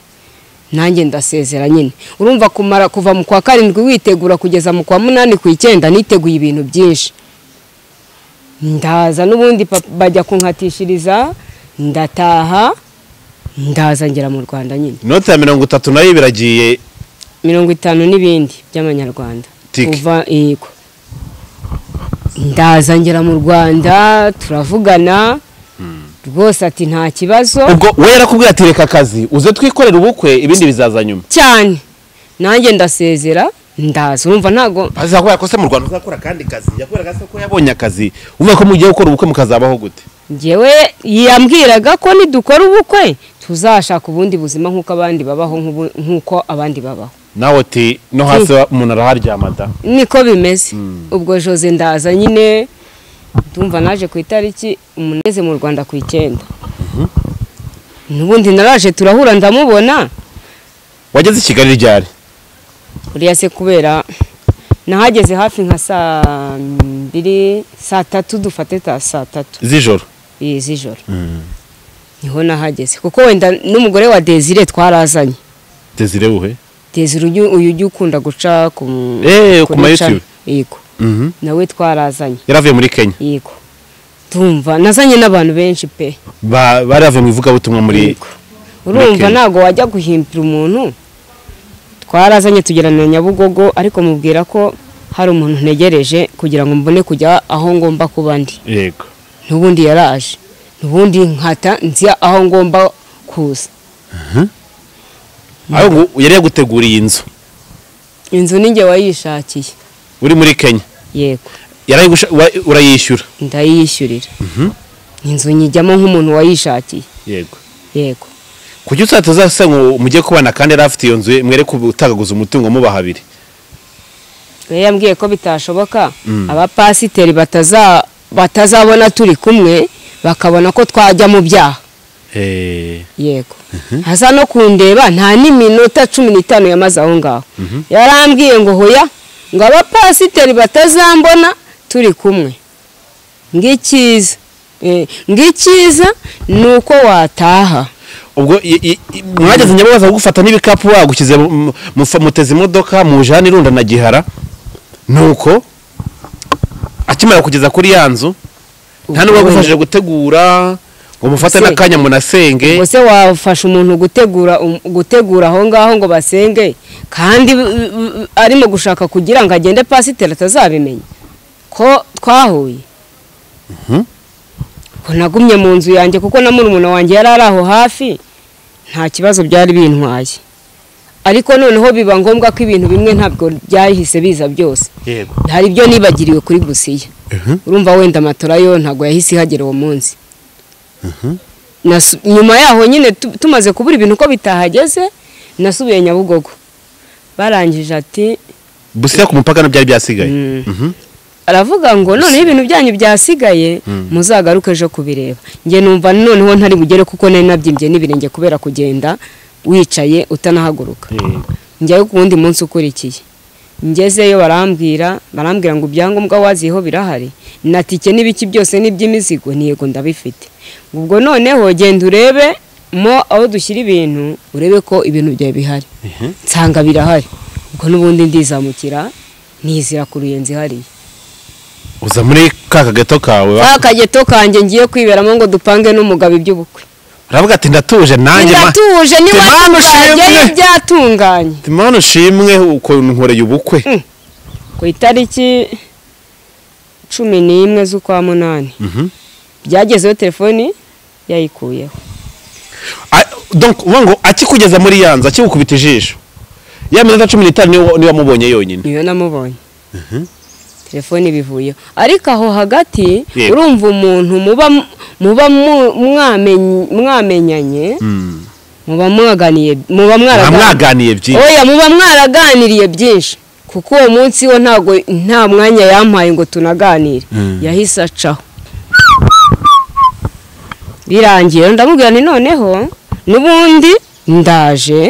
nanjye ndasezera nyine urumva kumara kuva mu kwa karindwi witegura kugeza mu kwa munani ku icyenda niteguye ibintu byinshi ndaza n'ubundi papa- bajya kunkatishiriza ndataha ndaza ngera mu rwanda nyine inoti ya mirongo itatu nayo biragiye mirongo itanu n'ibindi by'amanyarwanda Tike. uva yego ndaza ngera mu rwanda turavugana rwose ati nta kibazo ubwo we yarakubwira ati reka akazi uze twikorere ubukwe ibindi bizaza nyuma cyane nanjye ndasezera ndaza urumva ntago azakora yakose mu rwanda uzakora akandi kazi yakorera akazi ko yabonye akazi umva ko mugiye gukora ubukwe mukazabaho gute njyewe yambwiraga ko nidukora ubukwe tuzashaka ubundi buzima nk'uko abandi babaho nk'ubu- nk'uko abandi babaho nawe uti no hasi wa- umuntu araharyama da niko bimeze ubwo jose ndaza nyine ndumva naje ku itariki umuneze mu rwanda ku icyenda n'ubundi naraje turahura ndamubona wageze i kigali ryari uriya se kubera nahageze hafi nka saa mbiri saa tatu dufate ta saa tatu z'ijoro eh, z'ijoro niho nahageze kuko wenda n'umugore wa desire twarazanye desire buhe desire uyu uyu ujya ukunda guca ku Eh, ku ma kuri channel. YouTube. yego Mhm. nawe twarazanye yari avuye muri kenya yego tumva nazanye n'abantu benshi pe Ba- bari bavuye mu ivugabutumwa muri Yego. urumva Kenya. ntabwo wajya guhimbira umuntu twarazanye tugera na nyabugogo ariko mubwira ko hari umuntu ntegereje kugira ngo mbone kujya aho ngomba kuba ndi yego n'ubundi yaraje n'ubundi nkata nzi aho ngomba kuza aho ngo yari yaguteguriye inzu inzu ninjye wayishakiye uri muri kenya yego yarayigusha- wa- urayishyura ndayiyishyurira inzu nyijyamo nk'umuntu wayishakiye yego yego kuki usahita uzase ngo mujye kubana kandi yari afite iyo nzu ye, mwereke utagaguza umutungo muba habiri we yambwiye ko bitashoboka abapasiteri bataza batazabona turi kumwe bakabona ko twajya mu byaha yego aza no kundeba nta n'iminota cumi n'itanu yamaze aho ngaho yarambwiye ngo hoya ngo abapasiteri batazambona turi kumwe ng'icyiza Eh, ng'icyiza ni uko wataha ubwo i- i- i- mwageze nyababaza kugufata n'ibikapu wagushyize mu- mu- mufa- muteze imodoka mujana irunda na gihara nuko akimara kugeza kuri ya nzu nta n'uwagufashije gutegura ngo mufate Se- n'akanya munasenge ubwo se wafasha umuntu gutegura um- gutegura aho ngaho ngo basenge kandi b- b- arimo gushaka kugira ngo agende pasiteri atazabimenya ko twahuye ko nagumye mu nzu yanjye kuko na murumuna wanjye yari ari aho hafi nta kibazo byari bintwaye ariko noneho biba ngombwa ko ibintu bimwe ntabwo byahise biza byose yego hari ibyo nibagiriwe kuri gusiya urumva wenda matora yo ntabwo yahise ihagera uwo munsi Nasu- nyuma yaho nyine tu- tumaze kubura ibintu ko bitahageze nasubiye nyabugogo barangije ati busiya ku mupaka ntibyari byasigaye Mhm. aravuga ngo noneho ibintu byanyu byasigaye muzagaruke ejo kubireba njye numva noneho ntari bugere kuko nari nabyimbye n'ibirenge kubera kugenda wicaye utanahaguruka njyayo ku wundi munsi ukurikiye ngezeyo barambwira barambwira ngo ibyangombwa waziyeho birahari na tike n'ibiki byose n'iby'imizigo ni yego ndabifite ubwo noneho genda urebe mo aho dushyira ibintu urebe ko ibintu byawe bihari nsanga birahari ubwo n'ubundi ndizamukira nizira ku ruyenzi hariya uza muri ka kageto kawe wa- ka kageto kanjye ngiye kwiberamo ngo dupange n'umugabo iby'ubukwe uravuga ati ndatuje nanjye ma- ndatuje niba Imana atunganye ushimwe. n'ibyatunganye Ati, mana ushimwe ukuntu nkoreye ubukwe ku itariki cumi n'imwe z'ukwa munani Mhm. byagezeho telefoni yayikuyeho Ah, donc uvuga ngo akikugeza muri yanzu akigukubita ijisho ya minota cumi n'itanu niyo niyo wamubonye yonyine niyo namubonye telefoni bivuyeho ariko aho hagati Yego. urumva umuntu muba muba mu- mwamenye- mwamenyanye muba mwaganiye muba mwaraganiye mwamwaganiye byinshi oya muba mwaraganiriye byinshi kuko uwo munsi wo ntago nta mwanya yampaye ngo tunaganire yahise acaho birangiye ndamubwira nti noneho n'ubundi ndaje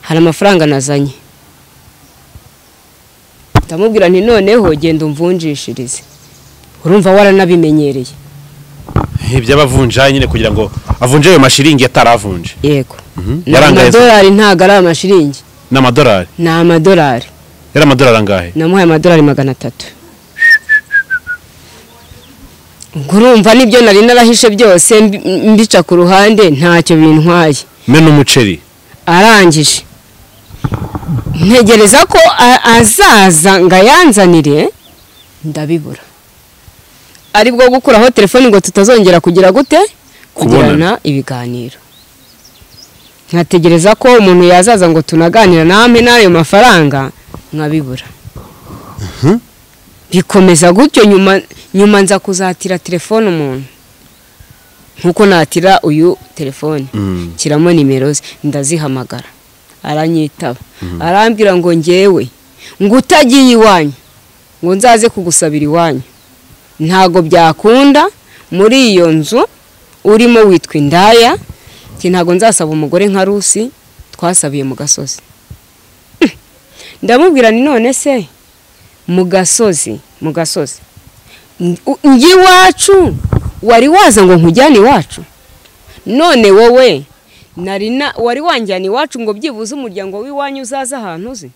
hari amafaranga nazanye ndamubwira nti noneho genda umvunjishirize urumva waranabimenyereye iby'abavunja nyine kugira ngo avunje ayo mashiringi ataravunje yego ni yarangaye se? amadolari ntago ari amashiringi ni amadolari ni amadolari yari amadolari angahe namuhaye amadolari magana atatu ubwo urumva n'ibyo nari narahishe byose mbi- mbica ku ruhande ntacyo bintwaye me n'umuceri arangije ntegereza ko a- azaza ngo ayanzanire ndabibura aribwo gukuraho telefoni ngo tutazongera kugira gute kugirana ibiganiro nkategereza ko umuntu yazaza ngo tunaganira namwe n'ayo mafaranga nkabibura bikomeza gutyo nyuma nyuma nza kuzatira telefone umuntu nk'uko natira uyu telefone nshyiramo nimero ze ndazihamagara aranyitaba arambwira ngo ngewe ngo utagiye iwanyu ngo nzaze kugusabira iwanyu ntago byakunda muri iyo nzu urimo witwa indaya nti ntago nzasaba umugore nka rusi twasabiye mu gasozi ndamubwira ni none se mu gasozi mu gasozi Ng- njye iwacu wari waza ngo nkujyane iwacu none wowe nari na wari wanjyana iwacu ngo byibuze umuryango w'iwanyu uzaze ahantu uzi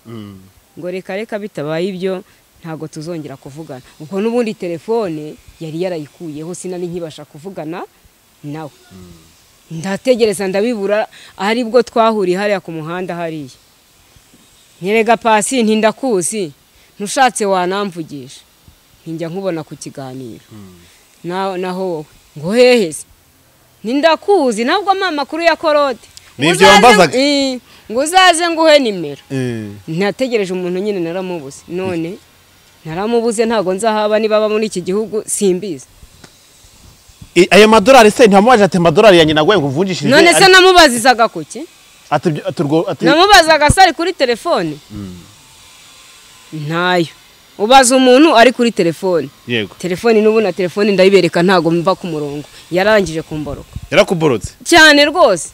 ngo reka reka bitabaye ibyo ntabwo tuzongera kuvugana ubwo n'ubundi telefone yari yarayikuyeho sinari nkibasha kuvugana nawe ndategereza ndabibura aribwo twahuriye hariya ku muhanda hariya nyerega pasi ntindakuzi ntushatse wanamvugisha ntinjya nkubona ku kiganiro Na- naho wowe ngo hehe se nindakuzi ntabwo mpa amakuru ya korode Ni Ngo ibyo uzaze- wambazaga? Eh, ngo uzaze nguhe nimero ntategereje umuntu nyine naramubuze none naramubuze ntabwo nzahaba niba aba muri iki gihugu simbizi I- ayo madolari se ntamubaje ati amadolari yanjye naguhaye ngo uvunjishirize none se Ati- namubazizaga ku ki ati ibyo- ati urwo- ati- namubazaga se ari kuri telefone ntayo ubaza umuntu ari kuri telefone yego telefone n'ubu na telefone ndayibereka ntabwo mva ku murongo yararangije kumboroka yarakuborotse cyane rwose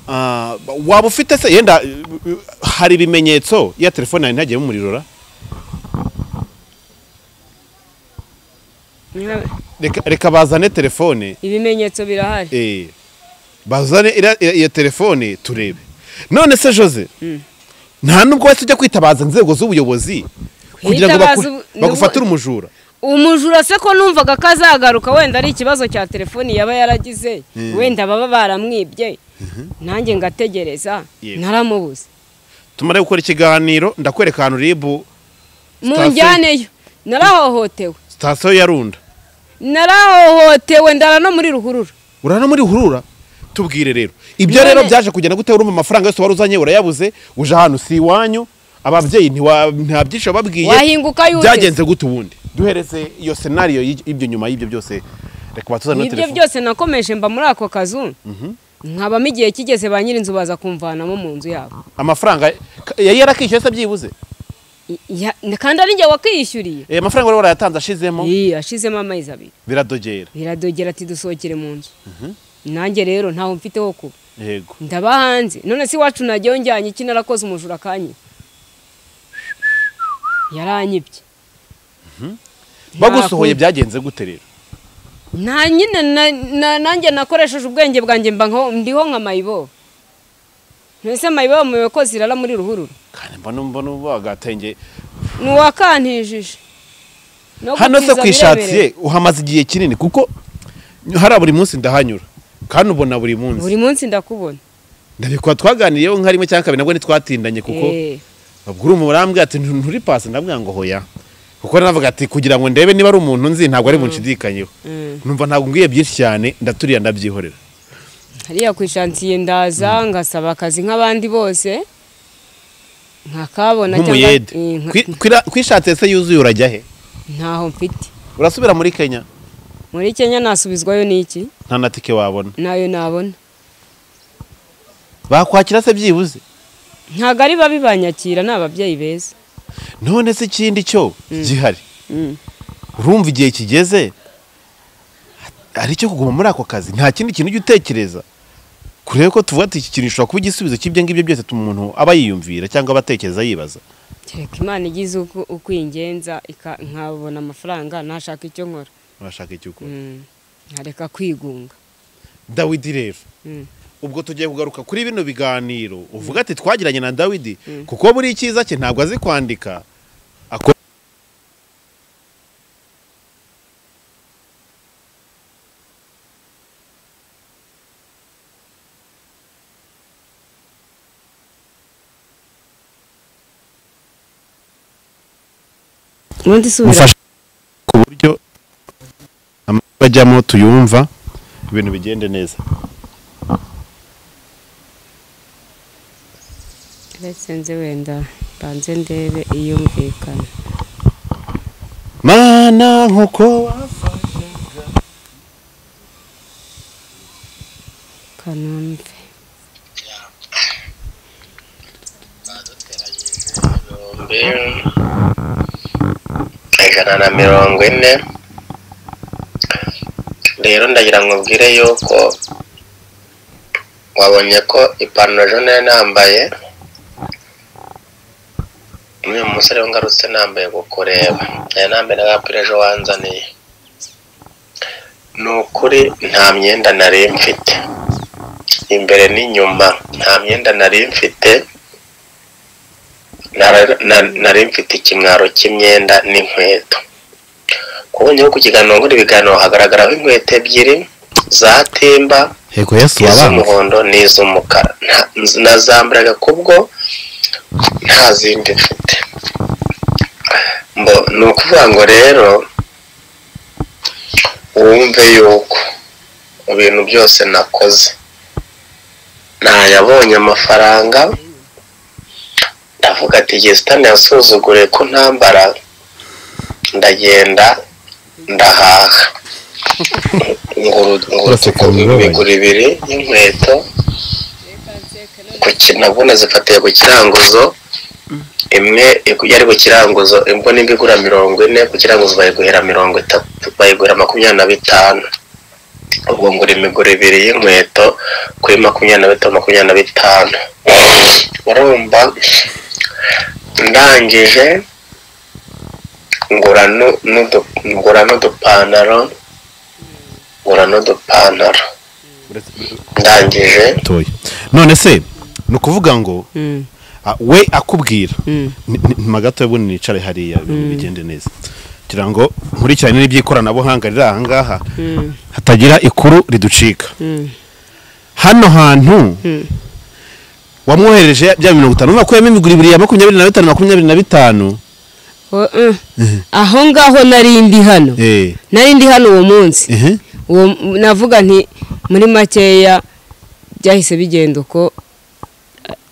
Ah, waba ufite se yenda uh, uh, hari ibimenyetso ya telefone yawe ntagiyemo umuriro ra Reka- reka bazane telefone ibimenyetso birahari Eh, bazane iriya- iriya iyo telefone turebe none se jose nta nubwo wese ujya kwitabaza inzego z'ubuyobozi kugira ngo Kwitabaza baku- ubu- bagufatire umujura umujura se ko numvaga ko azagaruka wenda ari ikibazo cya telefoni yaba yaragize wenda baba baramwibye nanjye ngategereza Yego. naramubuze tumare gukora ikiganiro ndakwereka ahantu ribu Sitasiyo. munjyaneyo narahohotewe sitasiyo ya runda narahohotewe ndara no muri ruhurura urara no muri hurura tubwire rero ibyo rero None- byaje kugenda gute urumva amafaranga yose wari uzanye urayabuze uje ahantu si iwanyu ababyeyi ntiwa- nta byinshi wababwiye wahinguka yute byagenze gute ubundi duhereze iyo senariyo y'ibyo nyuma y'ibyo byose reka batuzane na nibyo telefone byose nakomeje mba muri ako kazu nkabamo igihe kigeze ba nyir'inzu baza kumvanamo mu nzu yabo amafaranga ka- yari yarakishyuye se byibuze I- ya- kandi ari njye wakiyishyuriye Eh, amafaranga wari warayatanga ashizemo Ii, ashizemo amezi abiri biradogera biradogera ati dusohokere mu nzu nanjye rero ntaho mfite ho kuba yego ndaba hanze none se iwacu najyayo njyanye iki narakoze umujura akanye yaranyibye bagusohoye byagenze gute rero nta nyine na- na- nanjye nakoresheje ubwenge bwanjye mba nko- ndiho nka mayibobo mbese mayibobo muyobe ko zirara muri ruhurura kandi mbona mbona bagatenge ni uwakantijije No hano se gutiza ku biremereye. ishatsiye uhamaze igihe kinini kuko hariya buri munsi ndahanyura kandi ubona buri munsi buri munsi ndakubona ndabikora twaganiriyeho nka rimwe cyangwa kabiri nabwo ntitwatindanye kuko Eh, ubwo uri umuntu arambwira ati "Ntu- nturi pasi ndavuga ngo hoya kuko navuga ati kugira ngo ndebe niba ari umuntu nzi ntabwo ari bunshidikanyeho Mm. numva ntabwo ngiye byinshi cyane ndaturiye ndabyihorera hariya ku ishansiye ndaza ngasaba akazi nk'abandi bose nkakabona cyangwa- nk'umuyede eh, nka- Kwi- kwira- kwishatse se yuzuye urajya he ntaho mfite urasubira muri kenya muri kenya nasubizwayo n'iki nta na tike wabona nayo nabona bakwakira se byibuze ntabwo ari babi banyakira ni ababyeyi beza none se ikindi cyo gihari Mm. urumva igihe kigeze ari icyo kuguma muri ako kazi nta kindi kintu ujya utekereza kurebe ko tuvuga ati iki kintu gishobora kuba igisubizo cy'ibyo ngibyo byose tuma umuntu aba yiyumvira cyangwa aba atekereza yibaza kereka imana igize uko uko ingenza ika- nkabona amafaranga ntashaka icyo nkora urashaka icyo ukora Mm. nkareka kwigunga dawidi rero Mm. ubwo tugiye kugaruka kuri bino biganiro uvuga ati twagiranye na dawidi kuko buri icyiza cye ntabwo azi kwandika ako- ubundi subira mufasha ku buryo amajwi ajyamo tuyumva ibintu bigende neza uretse nze wenda mbanze ndebe iyumvikana mana nkuko kanumve ibihumbi ijana na mirongo ine rero ndagira ngo ubwire yuko wabonye ko ipantaro ejo nari nambaye n'uyu musore we ngarutse nambaye kukureba nari nambaye n'agapira ejo wanzaniye ni ukuri nta myenda nari mfite imbere n'inyuma nta myenda nari mfite Nara- na- nari mfite ikimwaro cy'imyenda n'inkweto kubonyeho ku kiganiro nkora ibiganiro hagaragaraho inkweto ebyiri za timba hego yesu wabanze iz'umuhondo n'iz'umukara Nta- nz- nazambaraga kubwo nta zindi mfite Mbo, ni ukuvuga ngo rero wumve yuko mu bintu byose nakoze nayabonye amafaranga ndavuga ati gesitani yasuzugure ko ntambara ndagenda ndahaha imiguru ibiri y'inkweto ku ki- nabwo nazifatiye ku kiranguzo imwe yari ku kiranguzo imbona imba igura mirongo ine ku kiranguzo bayiguhera mirongo itatu bayiguhera makumyabiri na bitanu ubwo ngura imiguru ibiri y'inkweto kuri makumyabiri na bitanu makumyabiri na bitanu urumva ndangije ngura nu- n'udu- ngura n'udupantaro ngura n'udupantaro ndangije toya none se ni ukuvuga ngo Mm, ah, we akubwira mm. magato ubundi nicare hariya ibintu bigende neza kugira ngo nkurikirane n'iby'ikoranabuhanga riri aha ngaha hatagira ikuru riducika hano hantu wamwohereje bya mirongo itanu wakuyemo imigura ibiri ya makumyabiri na bitanu makumyabiri na bitanu O- eh. aho ngaho nari ndi hano eh nari ndi hano uwo munsi ehe uwo navuga nti muri makeya byahise bigenda uko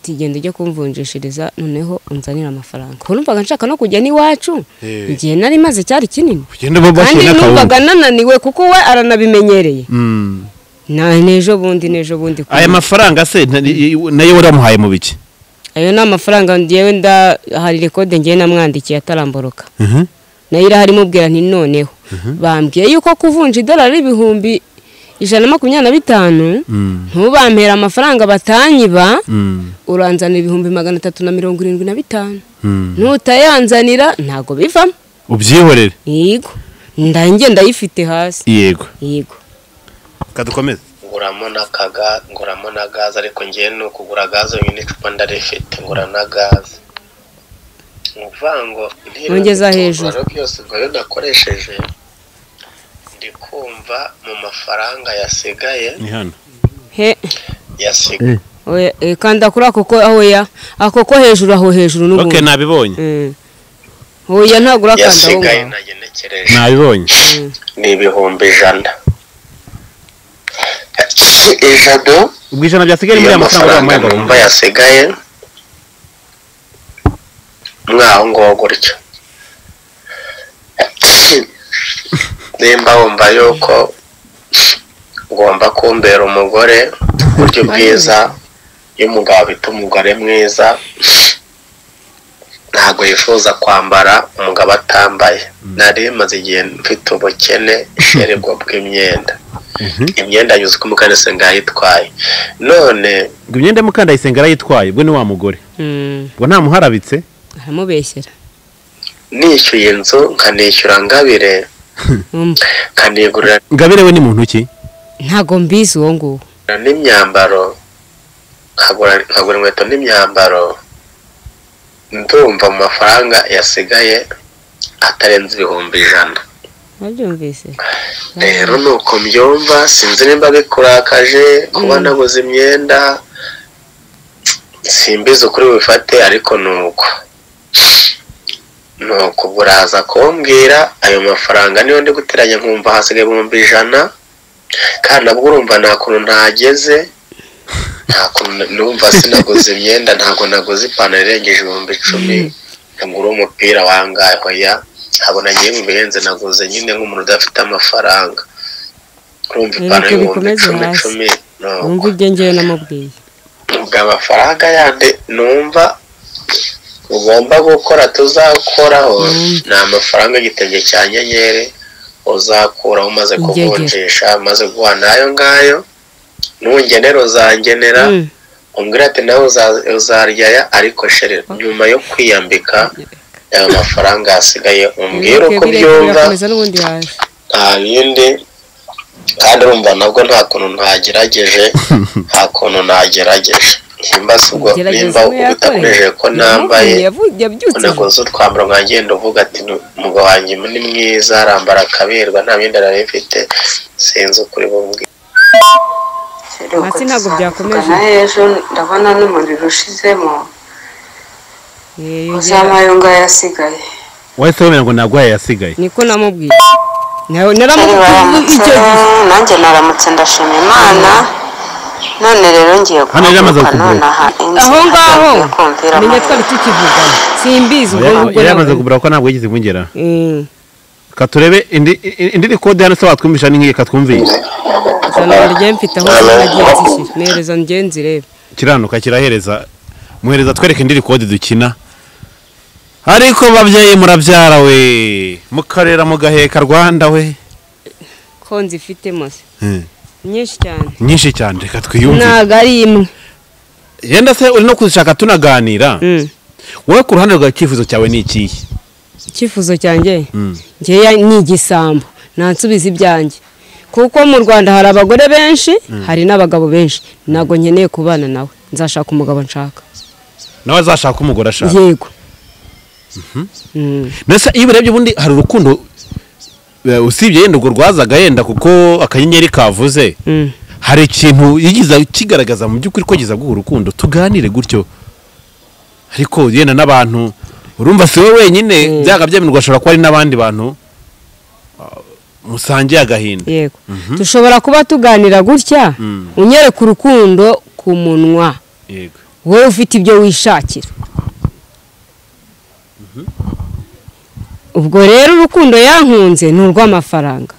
tigenda ujya kumvunjishiriza noneho unzanira amafaranga numvaga nshaka no kujya n'iwacu Eh. igihe nari maze cyari kinini ugenda uba kandi bashyira numvaga akawunga nananiwe kuko we aranabimenyereye Mm. na n'ejo bundi n'ejo bundi aya mafaranga se na- i- i- nayo waramuhaye mu biki ayo ni amafaranga ngewe nda hari rekode ngewe namwandikiye ataramboroka Mhm. nayo irahari imubwira nti noneho bambwiye yuko kuvunja idolari ibihumbi ijana na makumyabiri na bitanu ntubampera amafaranga batanyiba uranzanira ibihumbi magana atatu na mirongo irindwi na bitanu nutayanzanira ntabwo bivamo ubyihorere yego ndange ndayifite hasi yego yego kadukomeze nguramo na kaga nguramo na gaze ariko ngewe ni ukugura gaze yonyine icupa ndarifite ngura na gaze ni ukuvuga ngo intebe Ongeza n'ibitunguru hejuru. rero byose ubwo rero nakoresheje ndi kumva mu mafaranga yasigaye ni hano he yasigaye oya, eh, kanda kuri ako ko oya ako ko hejuru aho hejuru n'ubundi ok nabibonye Mm. oya ntabwo urakanda aho yasigaye ngaho nagenekereje nabibonye ni ibihumbi ijana ijana ubwo ijana byasigaye muri niyo aya mafaranga mafaranga uramuhemba numva yasigaye mwaho ngaho gutyo nimba wumva yuko ugomba kumbera umugore uburyo bwiza iyo umugabo bita umugore mwiza ntabwo yifuza kwambara umugabo atambaye nari maze igihe mfite ubukene ishererwa bw'imyenda imyenda yuzuye uko mukanesenga yayitwaye none ngo imyenda mukandayisenga arayitwaye ubwo ni wa mugore Mm, ngo ntamuharabitse aramubeshyera nishyuye inzu nkanishyura ngabire Mm, nkanigurira ngabire we ni muntu ki ntabwo mbizi uwo nguwo n'imyambaro nkagura nkagura inkweto n'imyambaro ndumva mu mafaranga yasigaye atarenze ibihumbi ijana wabyumvise rero ni uko mbyumva sinzi nimba bikurakaje kuba naguze imyenda simbizi ukuri bifate ariko ni uko ni uko ubwo uraza kumbwira ayo mafaranga niyo ndi guteranya nkumva hasigaye ibihumbi ijana kandi nabwo urumva nta kuntu ntageze nta kuntu numva sinaguze imyenda ntabwo naguze ipantaro irengeje ibihumbi icumi nagura umupira wangahe hoya ntabwo nagiye mu bihenze naguze nyine nk'umuntu udafite amafaranga urumva Rero ko ipantaro y'ibihumbi bikomeze icumi hasi. icumi ni uko wumva ibyo ngewe namubwiye ubwo amafaranga yandi numva ugomba gukora tuzakoraho ni amafaranga y'igitenge cya nyenyeri uzakuraho umaze Ingegera. kuvunjisha umaze guha n'ayo ngayo nungenera uzangenera Mm, umbwira ati nawe uza- uzarya aya ariko shere nyuma yo kwiyambika ayo mafaranga yasigaye umbwire uko birekure, byumva birakomeza n'ubundi yaje nta bindi kandi urumva nabwo nta kuntu ntagerageje nta kuntu ntagerageje nimba si ubwo gerageza nimba we yakoreye utakomeje ko nambaye Yavuye- yabyutse unaguze utwambaro nkagenda uvuga ati "Nu- umugabo wanjye ni mwiza arambara akaberwa nta myenda nari mfite sinzi ukuri bumbwire Hasi ntabwo byakomeje. na ejo ndabona n'umuriro ushizemo Eh, yongera. uzamayo ngayo asigaye wahise wemera ngo ntabwo yasigaye niko namubwiye Nawe- naramubwiye icyo baramutse gihe nanjye naramutse ndashima imana none rero ngiye Hano yari amaze kuvuka kuguruka. none aha inzu aho ngaho atangiye kumvira menya amahoro. twari tukivugana simbizi ubwo ngubwo yari yamaze nabwo- kugura ko ntabwo yigeze imwongera Mm, reka turebe indi indi- indi kode hano se watwumvisha ni nk'iyi katwumvisha ijana ryari mfite aho nagiye nzishyura nehereza ngenzi reba kiranuka kirahereza muhereza twereke indi kode dukina ariko babyeyi murabyara we mukarera mugaheka rwanda we ko nzifite mose nyinshi cyane nyinshi cyane reka twiyumve ntabwo ari imwe yenda se uri no kuzishaka tunaganira Mm. wowe ku ruhande rwa cyifuzo cyawe ni ikihe icyifuzo cyanjye ngeya ni igisambo nansubiza ibyanjye kuko mu rwanda hari abagore benshi hari n'abagabo benshi ntabwo nkeneye kubana nawe nzashaka umugabo nshaka nawe azashaka umugore ashaka yego Mm. mbese iyo urebye ubundi hari urukundo eh, usibye yenda urwo rwazaga yenda kuko akanyenyeri kavuze Mm. hari ikintu yigiza kigaragaza mu by'ukuri ko giza guha urukundo tuganire gutyo ariko yenda n'abantu urumva si wowe wenyine byaga byemerwa ashobora kuba ari n'abandi bantu ah, musangiye agahinda yego dushobora kuba tuganira gutya unyereka urukundo ku munwa yego wowe ufite ibyo wishakira ubwo rero urukundo yankunze ni urw'amafaranga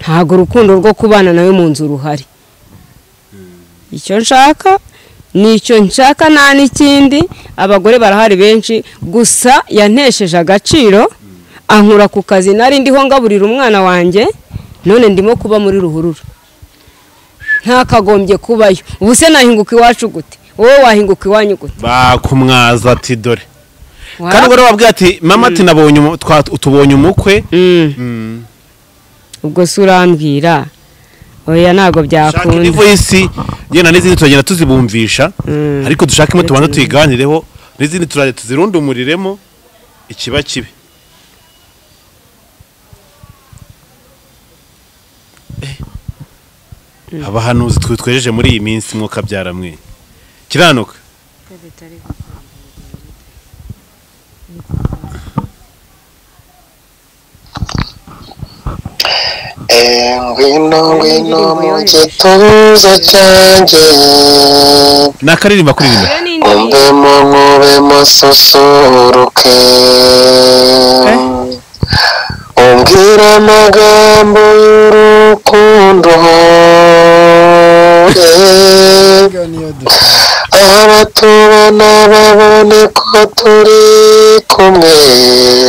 ntabwo urukundo rwo kubana nawe mu nzu ruhari icyo nshaka nicyo nshaka nta n'ikindi abagore barahari benshi gusa yantesheje agaciro ankura ku kazi nari ndiho ngaburira umwana wanjye none ndimo kuba muri ruhurura ntakagombye kubayo ubu se nahinguka iwacu gute wowe wahinguka iwanyu gute bakumwaza ati dore kandi Wa- ubwo babwira ati mama ati nabonye umu- twa- tubonye umukwe Mm. Mm. ubwo se urambwira oya ntabwo shaka indi byakunda voyisi yenda n'izindi turagenda tuzibumvisha ariko dushake imwe tubanza tuyiganireho n'izindi turajya tuzirundumiriremo ikiba kibi Eh. abahanuzi twe twejeje muri iyi minsi mwuka byaramwe kiranuka Eh, ngwino ngwino mu gituza cyanjye nakaririmba kuririmba umbemo nkubemo susuruke umbwire amagambo y'urukundo eh. aho abatubona babone ko turi kumwe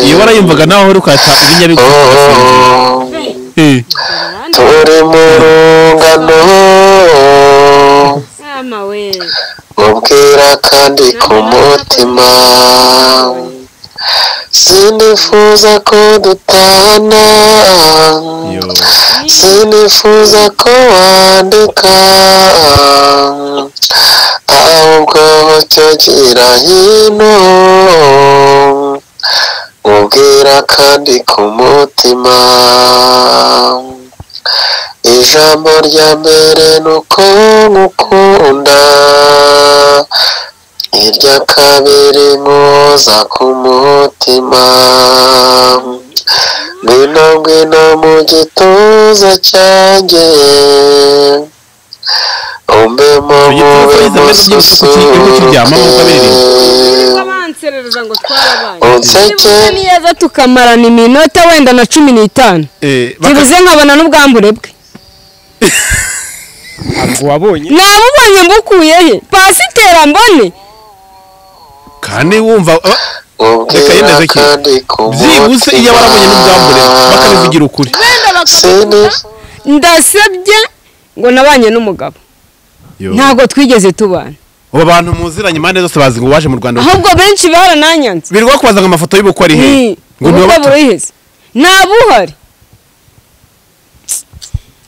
iyo warayumvaga nawe uri kwata ibinyabigo Oh. Eh. turi mu rungano mubwira kandi ku mutima sinifuza ko dutana Yo. sinifuza ko wandika ahubwo cyo gira hino mubwira kandi ku mutima ijambo rya mbere ni uko ngukunda irya kabiri nkuza ku mutima ngwino ngwino mu gituza cyanjye umbemo Ibyo mube tubifuza mbere tugiye kuki- igihugu kiryama nk'uko mususuruke banserereza ngo twarabaye unseke Niba neza tukamarana iminota wenda na cumi n'itanu Eh, baka- byibuze nkabona n'ubwambure bwe ntabwo wabonye namubonye mbukuye he pasiteri ambone kandi wumva ah, Reka ubwira yemeze ki? kandi ku byihuse iyo barabonye n'ubwambure bakabivugira ukuri wenda Sini- bakakunda ndasebye ngo nabanye n'umugabo Yo. ntabwo twigeze tubana ubu abantu muziranye impande zose bazi ngo waje mu rwanda ahubwo benshi barananyanze birirwa kubaza ngo amafoto y'ubukwe ari he Ni, ngo ni ubukwe abato buriheze nta buhari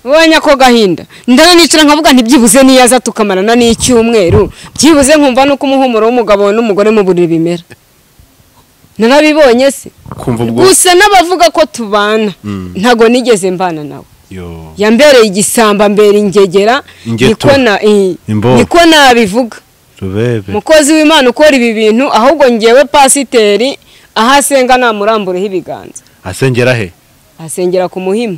ubonye ako gahinda ndana nicara nkavuga ntibyibuze niyo aza tukamarana n'icyumweru byibuze nkumva nuko umuhumuro w'umugabo n'umugore mu buriri bimera narabibonye se kumva ubwo gusa n'abavuga ko tubana ntabwo nigeze mbana nawe Yo. yambereye igisamba mbere ingegera Ingeto. niko na- i- Imbo. niko nabivuga rubebe mukozi w'imana ukora ibi bintu ahubwo ngewe pasiteri aho asenga namurambureho ibiganza asengera he asengera ku muhima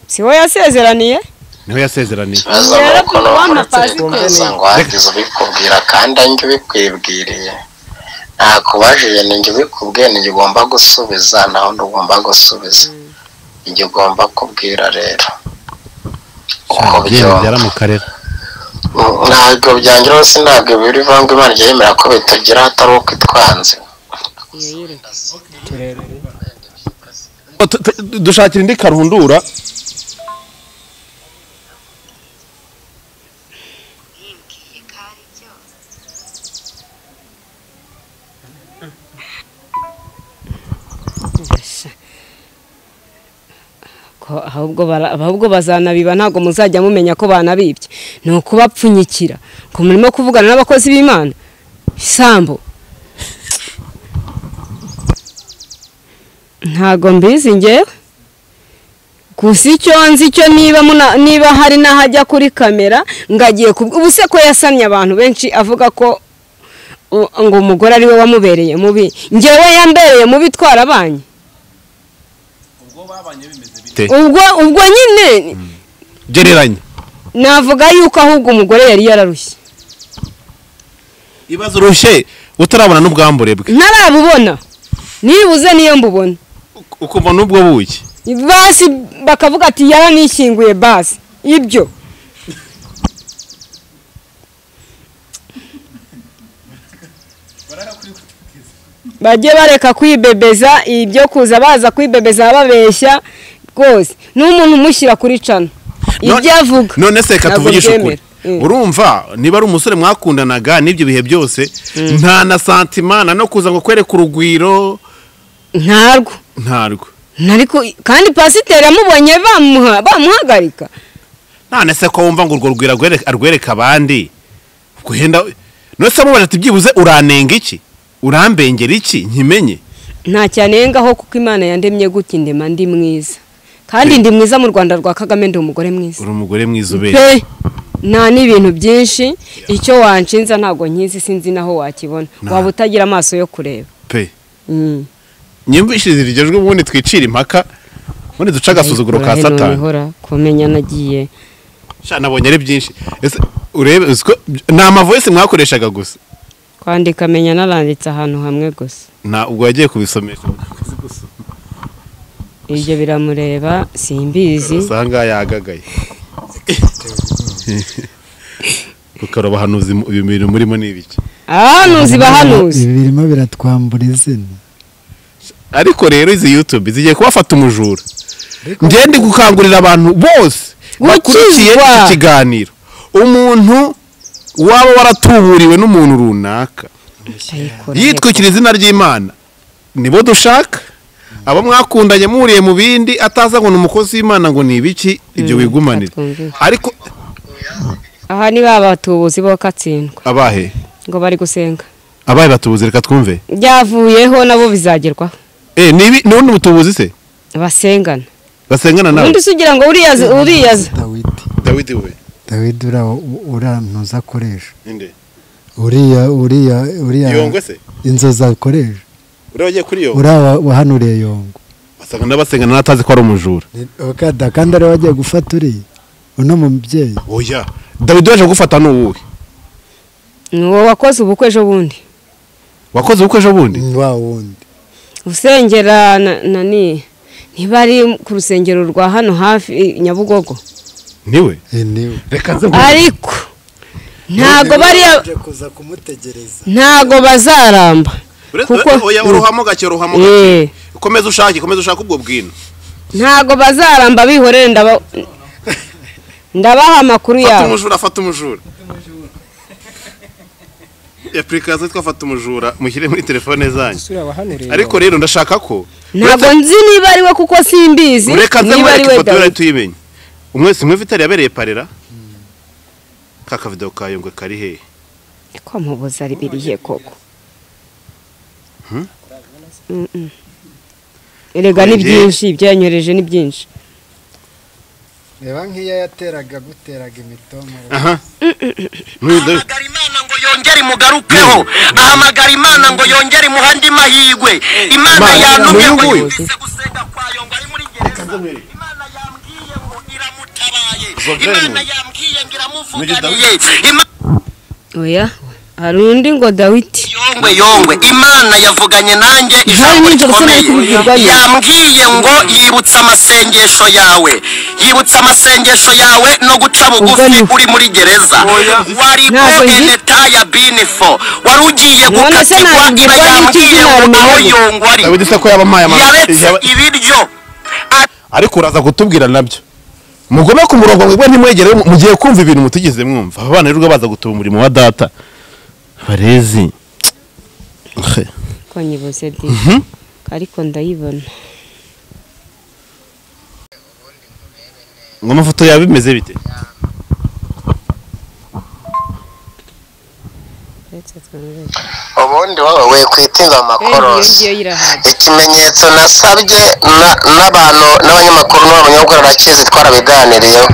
si we yasezeraniye niho yasezeraniye baza Rero nuko kuva n'umuntu wamapasitori. utekereza ngo wagize ubikubwira kandi njye ubikwibwiriye nta kubajije ni njye ubikubwiye ni njye ugomba gusubiza nta wundi ugomba gusubiza njye ugomba kubwira rero uko byumva mu karere ntabwo byangira hose ntabwo biri vangwa imana ijya yemera ko bitugira atari uko itwanze dushakira indi karundura Ko ahubwo bara- ahubwo bazanabiba ntabwo muzajya mumenya ko banabibye ni ukubapfunyikira ngo murimo kuvugana n'abakozi b'imana isambu ntabwo mbizi ngewe gusa icyo nzi cyo niba muna- niba hari n'ahajya kuri kamera ngo agiye ku ubu se ko yasamye abantu benshi avuga ko u- ngo umugore ari we wamubereye mubi ngewe yambereye mubi twarabanye bite? ubwo ubwo nyine gereranya navuga yuko ahubwo umugore yari yararushye ibibazo urushye utarabona n'ubwambure bwe ntarabubona nibuze niyo mbubona ukumva n'ubwo buki basi bakavuga ati yaranishyinguye basi ibyo bajye bareka kwibebeza ibyo kuza baza kwibebeza babeshya rwose n'umuntu umushyira kuri cana ibyo avuga none se reka ntabwo tuvugishe ukuri mbyemera. Mm. urumva niba ari umusore mwakundanaga n'ibyo bihe byose nta na santimana no kuza ngo kwereke urugwiro ntarwo ntarwo Nariko kandi pasiteri amubonye bamuha bamuhagarika none se ko wumva ngo urwo rugwiro arwereke- arwereke abandi guhenda none se mubaza ati byibuze uranenga iki urambengera iki nkimenye nta cyanengaho kuko imana yandemye gutya indema ndi mwiza kandi ndi mwiza mu rwanda rwa kagame ndi umugore mwiza uri umugore mwiza ubereye pe nta n'ibintu byinshi icyo wanshinza ntabwo nkizi sinzi naho wakibona Nta. waba utagira amaso yo kureba pe Mm. nyumvishirize iryo jwi ubundi twicira impaka ubundi duce agasuzuguro ka Urahera satani unihora kumenya nagiye sha nabonye ari byinshi ese urebe uzi ko ni amavoyisi mwakoreshaga gusa kwandika menya naranditse ahantu hamwe gusa nta ubwo yagiye kubisomesha ibyo biramureba simbizi usanga yagagaye ukaroba ahantu uzi mu- ibi bintu murimo ni ibiki abahanuzi bahanuzi ibi birimo biratwambura izina ariko rero izi yutube zigiye kubafata umujura ngende gukangurira abantu bose bakurikiye Gukizwa. iki kiganiro umuntu waba waratuburiwe n'umuntu runaka yitwikira izina ry'imana nibo dushaka abo mwakundanye muriye mu bindi ataza ngo ni umukozi w'imana ngo ni ibiki ibyo wigumanire atwumvise. ariko aha ni ba batubuzi bo katsindwa abahe ngo bari gusenga abahe batubuze reka twumve byavuyeho nabo bizagerwaho Eh, ni ibi- ni ubundi butubuzi se basengana basengana nawe ubundi se ugira ngo uriyaza uriyaza dawidi dawidi we dawidi ura- urantuza akoresha ninde uriya uriya uriya yongwe se inzozi akoresha uriya wagiye kuri yo uriya wa- wahanuriye yongo basanga n'abasengana n'atazi ko ari umujura Ni- okada kandi ariwe wagiye gufata uriya uno mubyeyi oya dawidi waje gufata ni uwuhe ni uwo wakoze ubukwe ejo bundi wakoze ubukwe ejo bundi wa wundi usengera na- nani ntibari ku rusengero rwa hano hafi i nyabugogo niwe Eh, niwe reka nze ariko ntago bariya Uje kuza kumutegereza ntago bazaramba kuko- oya uruhamo gake uruhamo gake Eh, komeza ushake komeza ushake ubwo bwino ntago bazaramba bihorere ndaba ndabaha amakuru fata yabo umujura fata umujura apurikasiyo yitwa fata umujura mushyire muri telefone zanyu Sura wahanuriye ariko rero ndashaka ko ntabwo nzi niba ari we kuko simbizi ureka nze niba ari mwereke we ifoto yari dawidi tuyimenye umwese mwese itari yabereye parera ka kavido ka yungwe kari hehe ko mubuza ari biriye koko Mm-mm. erega ni Oye. byinshi ibyanyoreje ni byinshi reba nk'iyo yateraga guteraga imitomoro aha N'uyu Dawidi- ahamagara imana ngo yongere imugarukeho ahamagara imana ngo yongere imuhe andi mahirwe imana Imana yantumye ngo nguyu. yumvise gusenga kwayo ngo ari muri gereza imana yambwiye ngo iramutabaye Zoveni. imana yambwiye ngo iramuvuganiye Ima- oya hari undi ngo dawidi yongwe yongwe imana yavuganye nanjye ijambo nijoro se nari kubibwirwayo. rikomeye yambwiye ngo yibutse amasengesho yawe yibutse amasengesho yawe no guca bugufi Ugana. uri muri gereza wari Ntabwo ko nzi. eneta ya binifo wari ugiye None se gukatirwa nyina ntabwo igikoni yambwiye cy'izina ngo aho rimubonye. yongwe ari dawidi se ko yaba amaye yaretse ibiryo ariko uraza kutubwira nabyo mugome ku murongo mwebwe ntimwegere mugiye kumva ibintu mutigeze mwumva abana rero baza gutuba umurimo wa data barezi He. ko nyibuze di ariko ndayibona ngo amafoto yawe bimeze bite uretse ubundi wowe wikwitinza amakorosi ngiyo irahari ikimenyetso nasabye na- n'abantu n'abanyamakuru n'abanyabugora bakizi twarabiganiriyeho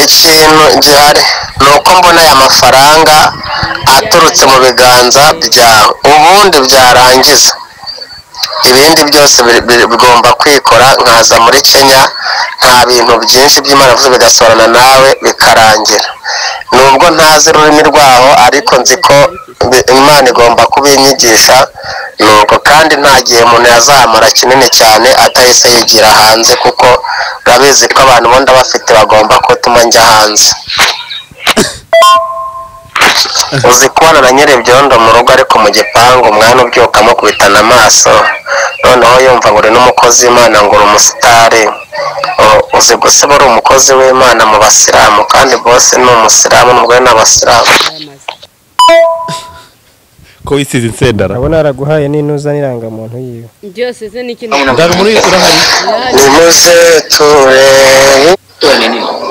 ikintu gihari ni uko mbona aya mafaranga aturutse mu biganza byawe ubundi byarangiza ibindi byose biri- biri- bigomba kwikora nkaza muri kenya nta bintu byinshi by'imana bivuze bigasorana nawe bikarangira nubwo ntazi ururimi rwaho ariko nzi ko bi- imana igomba kubinyigisha nuko kandi nta gihe umuntu yazamara kinini cyane atahise yigira hanze kuko urabizi ko abantu bundi abafite bagomba kutuma njya hanze uzi kubona na nyiri ibyondo mu rugo ariko mu gipangu umwana ubyuka amukubitana amaso noneho yumva ngo uri n'umukozi w'imana ngo uri umusitari U- uzi gusa uba ari umukozi w'imana mu basilamu kandi bose ni umusilamu n'umugore ni abasilamu ko wisize insendara ndabona yaraguhaye n'inuza n'irangamuntu yiwe byose ze ni ikintu muri urahari nimuze ture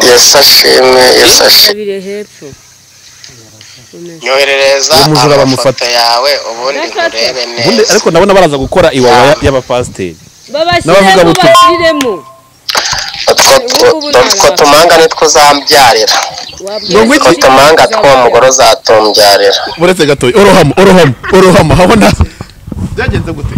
yesu ashimwe yesu ashimwe kitabire hepfo nyoherereza Uwo mujura amafoto bamufata. yawe ubundi nkurebe ubundi neza ariko ndabona baraza gukora iwawa y'abapasiteri babashyiremo N'abavugabutumwa. bashyiremo utwo tu- utwo tumanga nitwo uzambyarira utwo tumanga tw'uwo mugore uzatubyarira uretse gatoya orohama orohama orohama habona byagenze gute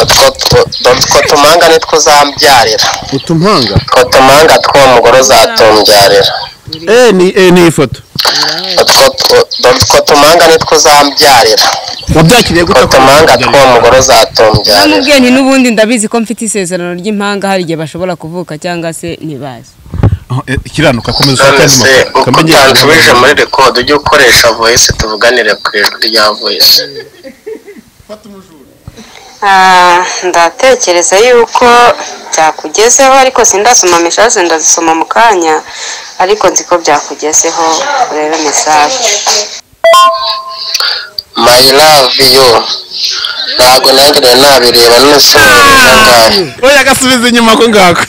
utwo tu- utwo tumanga nitwo uzambyarira utumpanga utwo tumanga tw'uwo mugore uzatubyarira eh ni eh ni ifoto utwo tu- utwo tumanga nitwo uzambyarira wabyakiriye utwo gute tumanga tw'uwo mugore uzatubyarira namubwiye nti n'ubundi ndabizi ko mfite isezerano ry'impanga hari igihe bashobora kuvuka cyangwa se ntibaze Oh, eh, ikiranuka komeza ushake none andi se mafoto uko kamenye utansubije muri record ujye ukoresha voice tuvuganire ku ijwi rya voice Ah, ndatekereza yuko byakugezeho ariko sindasoma message ndazisoma mu kanya ariko nzi ko byakugezeho urebe message my love you ntabwo nanjye nari nabireba none se wohereza angahe oya gasubiza inyuma ko ngako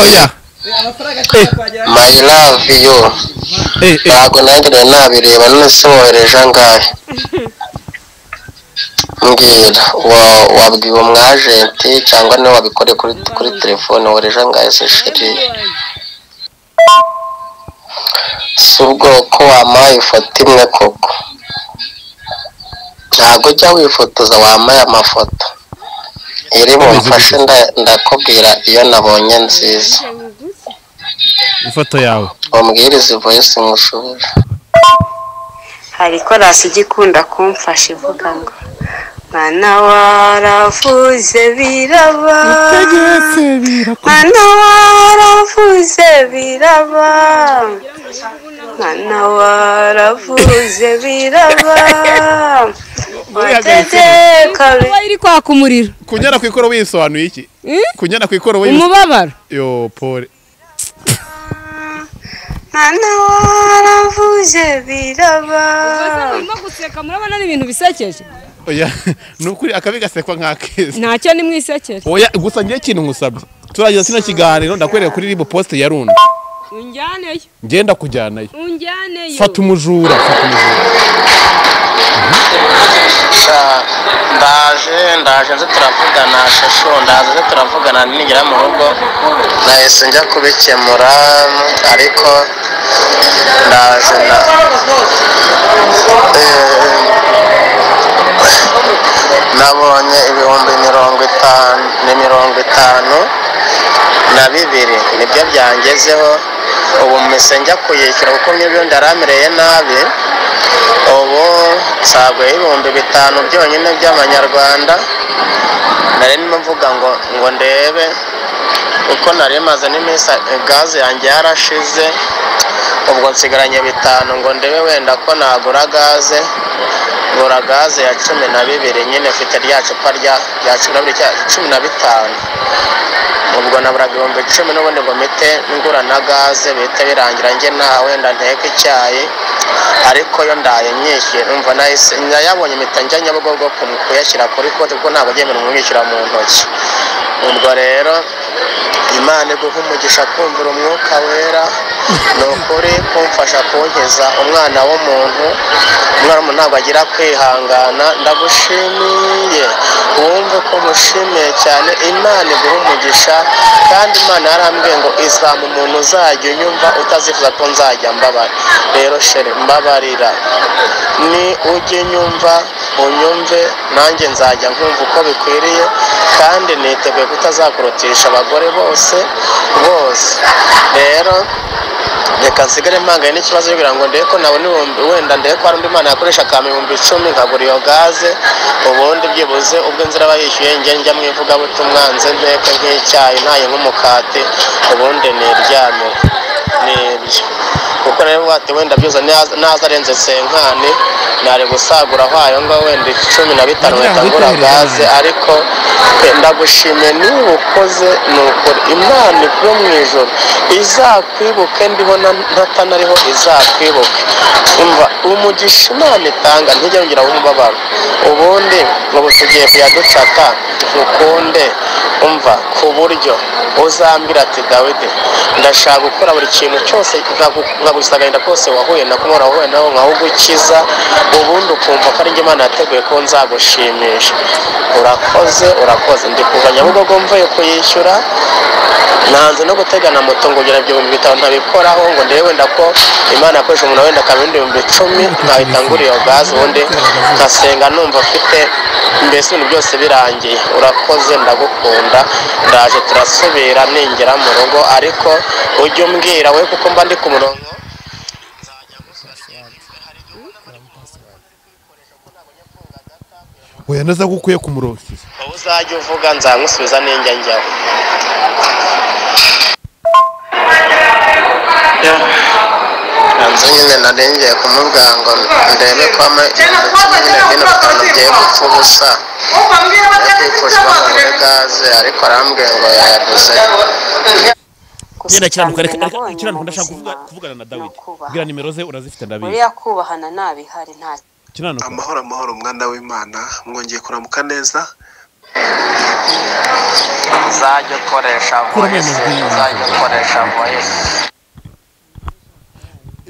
oya my love you eh eh ntabwo nanjye nari nabireba none se wohereje angahe mbwira wa- wabwiwe umwajenti cyangwa niwe wabikoreye kuri kuri telefone wohereje angahe se sheri si ubwoko wampaye ifoto imwe koko ntabwo ujya wifotoza wambaye amafoto iri bumfashe nda- ndakubwira iyo nabonye nziza ifoto yawe umbwiriza voice nkushobora hari korasi igikunda kumfasha ivuga ngo mwana waravuze biraba mwana waravuze biraba mwana waravuze biraba wateze kabiri kuba iri kwaka umuriro kunyara ku ikoro wisobanuye iki Hmm? kunyara ku ikoro umubabaro yo pole mwana waravuze biraba murimo guseka murabona ni ibintu bisekeje oya ni ukuri akabi gasekwa nk'akeza ntacyo ni mwisekere oya gusa ngiye ikintu nkusabye turagira kino kiganiro ndakwereka kuri ribu posite ya rundi unjyaneyo ngenda kujyanayo unjyaneyo fata umujura fata umujura ndaje ndaje nze turavugana shasho ndaje nze turavugana nigera mu rugo nahise njya kubikemura ariko ndaje na Eh, nabonye ibihumbi mirongo itanu ni mirongo itanu na bibiri nibyo byangezeho ubu mpise njya kuyishyura kuko nk'ibyo ndaramereye nabi ubu nsaguyeho ibihumbi bitanu byonyine by'amanyarwanda nari ndimo mvuga ngo ngo ndebe kuko nari maze n'iminsi eh, gaze yanjye yarashize ubwo nsigaranye bitanu ngo ndebe wenda ko nagura gaze ngura gaze ya cumi na bibiri nyine mfite rya cupa rya rya cumi na bibiri cya cumi na bitanu ubwo naburaga ibihumbi icumi n'ubundi ngo mpite ngura na gaze bihita birangira njye nawe ndanteka icyayi ariko yo ndaye nyishyuye numva nahise nayabonye mpita njya nyabugogo ku- kuyashyira kuri konti kuko ntabwo agiye kumwishyura mu ntoki ubwo rero imana iguha umugisha kumvira umwuka wera ni ukuri kumfasha kunkiza umwana w'umuntu umwana w'umuntu ntabwo agira kwihangana ndagushimiye wumve ko mushimiye cyane imana iguha umugisha kandi imana yarambwiye ngo izama umuntu uzajya unyumva utazifuza ko nzajya mbabara rero shere mbabarira ni ujye unyumva unyumve nanjye nzajya nkumva uko bikwiriye kandi niteguye kutazakurutisha abagore bose bose rero reka nsigare mpanganye n'ikibazo cyo kugira ngo ndebe ko nabona ibihumbi wenda ndebe ko hari undi mwana yakoresha akampa ibihumbi icumi nkagura iyo gaze ubundi byibuze ubwo nzira aba yishyuye njye njya mu ivugabutumwa nze nteke nk'icyayi ntaye nk'umukati ubundi niryamire ni ibyo kuko rero bati wenda byuza naza arenze senkani nari gusagura aho ayo ngaho wenda icumi na bitanu Nagira ngo bitagura witohereze gaze ariko eh, ndagushimiye niba ukoze ni ukuri imana yo mu ijoro izakwibuke ndiho na- ntatanariho izakwibuke umva umugisha imana itanga ntijya yongera umubabaro ubundi ubu tugiye kuyaducata dukunde umva ku buryo uzambira ati dawidi ndashaka gukora buri kintu cyose nkagu- nkagusagarinda kose wahuye na kumwe wahuye nawe nkahugukiza ubundi ukumva ko ari njye imana yateguye ko nzagushimisha urakoze urakoze ndi kuva nyabugogo mvuye kuyishyura nanze no gutegana moto ngo ngira ibihumbi bitanu ntabikoraho ngo ndebe wenda ko imana yakoresha umuntu wenda akaba ibindi bihumbi icumi nkahita ngura iyo gaze ubundi nkasenga numva mfite mbese ibintu byose birangiye urakoze ndagukunda ndaje turasubira ningera mu rugo ariko ujye umbwira we kuko mba ndi ku murongo oya naza gukwiye kumurongera wowe uzajya uvuga nzamusubiza ninjya njyaho nzu nyine nari ngiye kumubwira ngo ndebe ko ama ibintu cumi na bine bitanu bigiye gupfa ubusa yo kwipfushwa muri gaze ariko arambwiye ngo yayaguze Gusa genda kiranuka icya mbere reka reka nabonye mu kiranuka ndashaka buzima kuvuga- kuvugana na ni dawidi ukubaha. bwira nimero ze urazifite ndabizi buriya kubahana nta bihari nta kiranuka amahoro amahoro umwana w'imana mwongeye kuramuka neza uzajya ukoresha Kuramo ayo majwi. uzajya ukoresha voyisi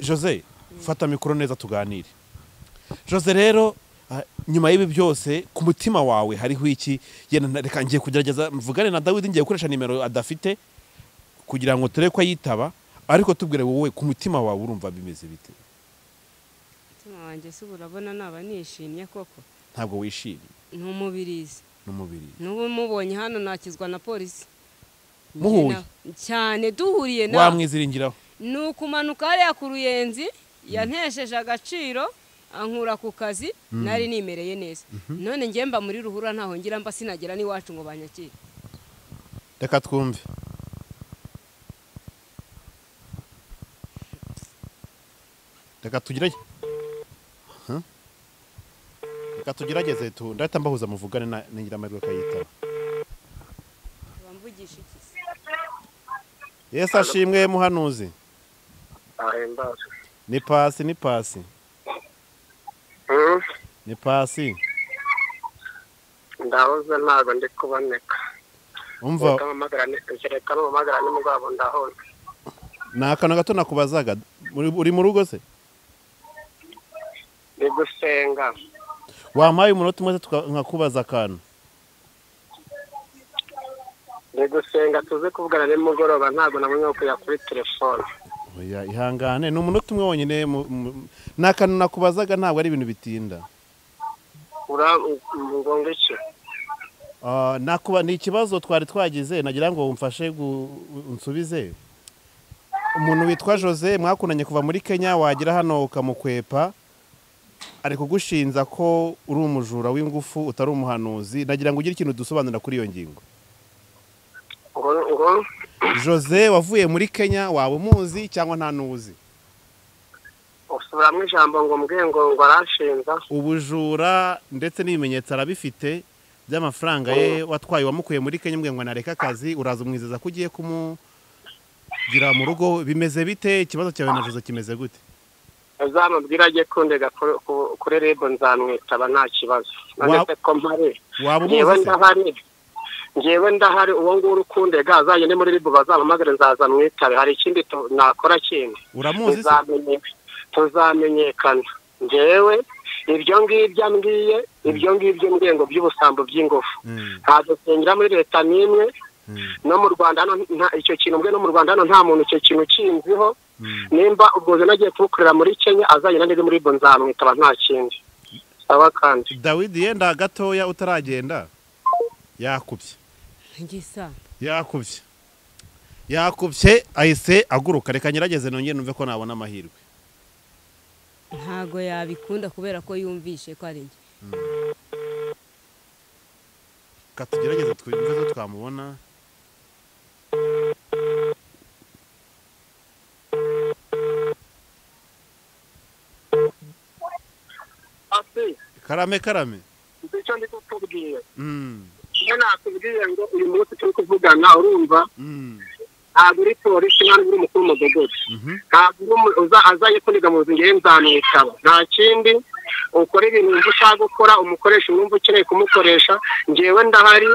jose fata mikoro neza tuganire jose rero ah, nyuma y'ibi byose ku mutima wawe hariho iki yenda na- reka ngiye kugerageza mvugane na dawidi ngiye gukoresha nimero adafite kugira ngo turebe ko ayitaba ariko tubwire wowe ku mutima wawe urumva bimeze bite umutima wanjye se urabona naba nishimye koko ntabwo wishimye ni umubirizi n'umubiri n'ubu mubonye hano nakizwa na polisi Muhuye? Njye na- cyane duhuriye nawe wamwiziringiraho ni ukumanuka hariya ku ruyenzi yantesheje agaciro ankura ku kazi nari nimereye neza none njye mba muri ruhurura ntaho ngira mba sinagera n'iwacu ngo banyakire reka twumve reka tugerage Huh? reka tugerageze tu ndahita mbahuza muvugane na na nyiramahirwe akayitaba bamvugisha iki se yesu ashimwe muhanuzi ahimbaza ni pasi ni pasi ni pasi ndahoze ntabwo ndi kuboneka umva reka mpamagara ni- reka mpamagara nimugabo ndahoze ni akantu gato nakubazaga uri uri mu rugo se ni gusenga wampaye umunota umwe se tuka- nkakubaza akantu ni gusenga tuze kuvugana nimugoroba ntabwo nabonye ko kujya kuri telefone oya ihangane ni umunota umwe wonyine mu- mu- ni akantu nakubazaga ntabwo ari ibintu bitinda ura ngo iki Ah, nakuba ni ikibazo twari twagize nagira ngo umfashe gu- unsubize umuntu witwa jose mwakundanye kuva muri kenya wagera hano ukamukwepa ari kugushinja ko uri umujura w'ingufu utari umuhanuzi nagira ngo ugire ikintu dusobanura kuri iyo ngingo ngo ngo jose wavuye muri kenya waba umuzi cyangwa nta n'uwuzi usubiramo ijambo ngo mbwe ngo ngo arashinza ubujura ndetse n'ibimenyetso arabifite by'amafaranga ye watwaye wamukuye muri kenya mbwe ngo nareke akazi uraza umwizeza ko ugiye kumugira mu rugo bimeze bite ikibazo cyawe na jose kimeze gute azamubwira ajye kundega kuri- ku- kuri rebu nzamwitaba nta kibazo Wa- none se ko mpari waba ngewe umuzi se ndahari ngewe ndahari uwo nguwo ukundega azanye ni muri ribu bazamuhamagare nzaza mwitabe hari ikindi tu- nakora kindi uramuzi se tuzamenyekana tuzamenyekana ngewe ibyo ngibyo mbwiye ibyo ngibyo mbwengo by'ubusambo by'ingufu Mm, ntabwo dusengera muri leta n'imwe mm, no mu rwanda hano nta- icyo kintu mbwe no mu rwanda hano nta muntu icyo kintu kinziho mm. nimba ubwo nze nagiye kumukorera muri kenya azagenda neza muri bo nzamwitaba nta kindi saba kandi dawidi yenda gatoya utaragenda yakubye ngisa yakubye yakubye ahise aguruka reka ngerageze nongere numve ko nabona amahirwe ntago yabikunda kubera ko yumvishe ko ari njye reka tugerageze twumve ko twamubona karame karame nzi icyo ndi kukubwira Mm, iyo nakubwiye ngo uyu munsi turi kuvugana urumva mm, ntabwo uri polisi ntabwo uri umukuru w'umudugudu mhm, ntabwo uri umu- uza- azaye kuniga mu buzima ngewe nzamwitaba nta kindi ukora ibintu wumva ushaka gukora umukoresha wumva ukeneye kumukoresha ngewe ndahari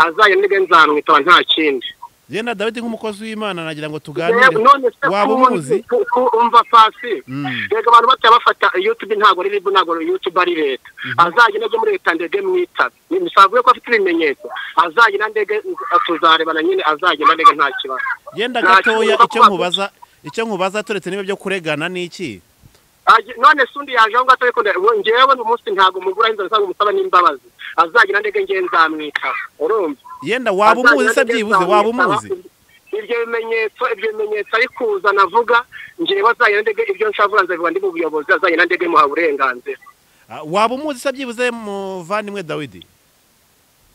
azaye nige nzamwitaba nta kindi njye na dawidi nk'umukozi w'imana nagira ngo tuganire Ngewe- none se waba kubundi umuzi ku- ku- umva pasi Mm. reka abantu bataya bafata yutube ntabwo ari ribu ntabwo yutube ari leta azajya najya muri leta ndege mwitabe nimusavuye ko afite ibimenyetso azajya na ndege tuzarebana nyine azajya na ndege nta kibazo genda Nta gatoya kibuga icyo kuba- nkubaza icyo nkubaza turetse niba byo kuregana ni iki Aje- none se undi yaje aho ngaho atari kundeba ubu ngewe uyu munsi ntabwo umugura inzara usanga umusaba n'imbabazi azajya na ndege ngewe nzamwitaba urumva yenda waba Azajya umuzi na se ndege byibuze waba nzamwitaba. umuzi ibyo bimenyetso ibyo bimenyetso ari kuza navuga ngewe azajya na ndege ibyo nshaka vuba nzabivuga ndi mu buyobozi azajya na ndege muha uburenganzira Ah, waba umuzi se byibuze muvandimwe dawidi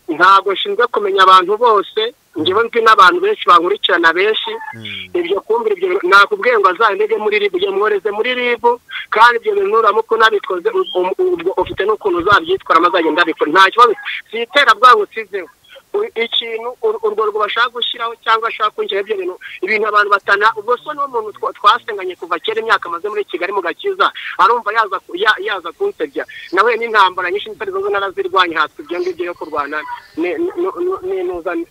ntabwo nshinzwe kumenya abantu bose ngewe nzi n'abantu benshi bankurikirana benshi ibyo kumbira ibyo bintu- nakubwiye ngo azandege muri ribu ujye mworeze muri ribu kandi ibyo bintu uramuka unabikoze u- u- ubwo ufite n'ukuntu uzabyitwaramo azagenda abikora nta kibazo si iterabwango usizeho U- ikintu ur- urwo rwo bashaka gushyiraho cyangwa ashaka kongera ibyo bintu ibintu abantu batana ubwo so niwo muntu twa- twasenganye kuva kera imyaka amaze muri kigali mu gakiza arumva yaza ku- ya- yaza kunsebya nawe n'intambara nyinshi nitari zo narazirwanya hatwe ibyo ngibyo yo kurwana ni- ni- ni- ni- n'inuza ni-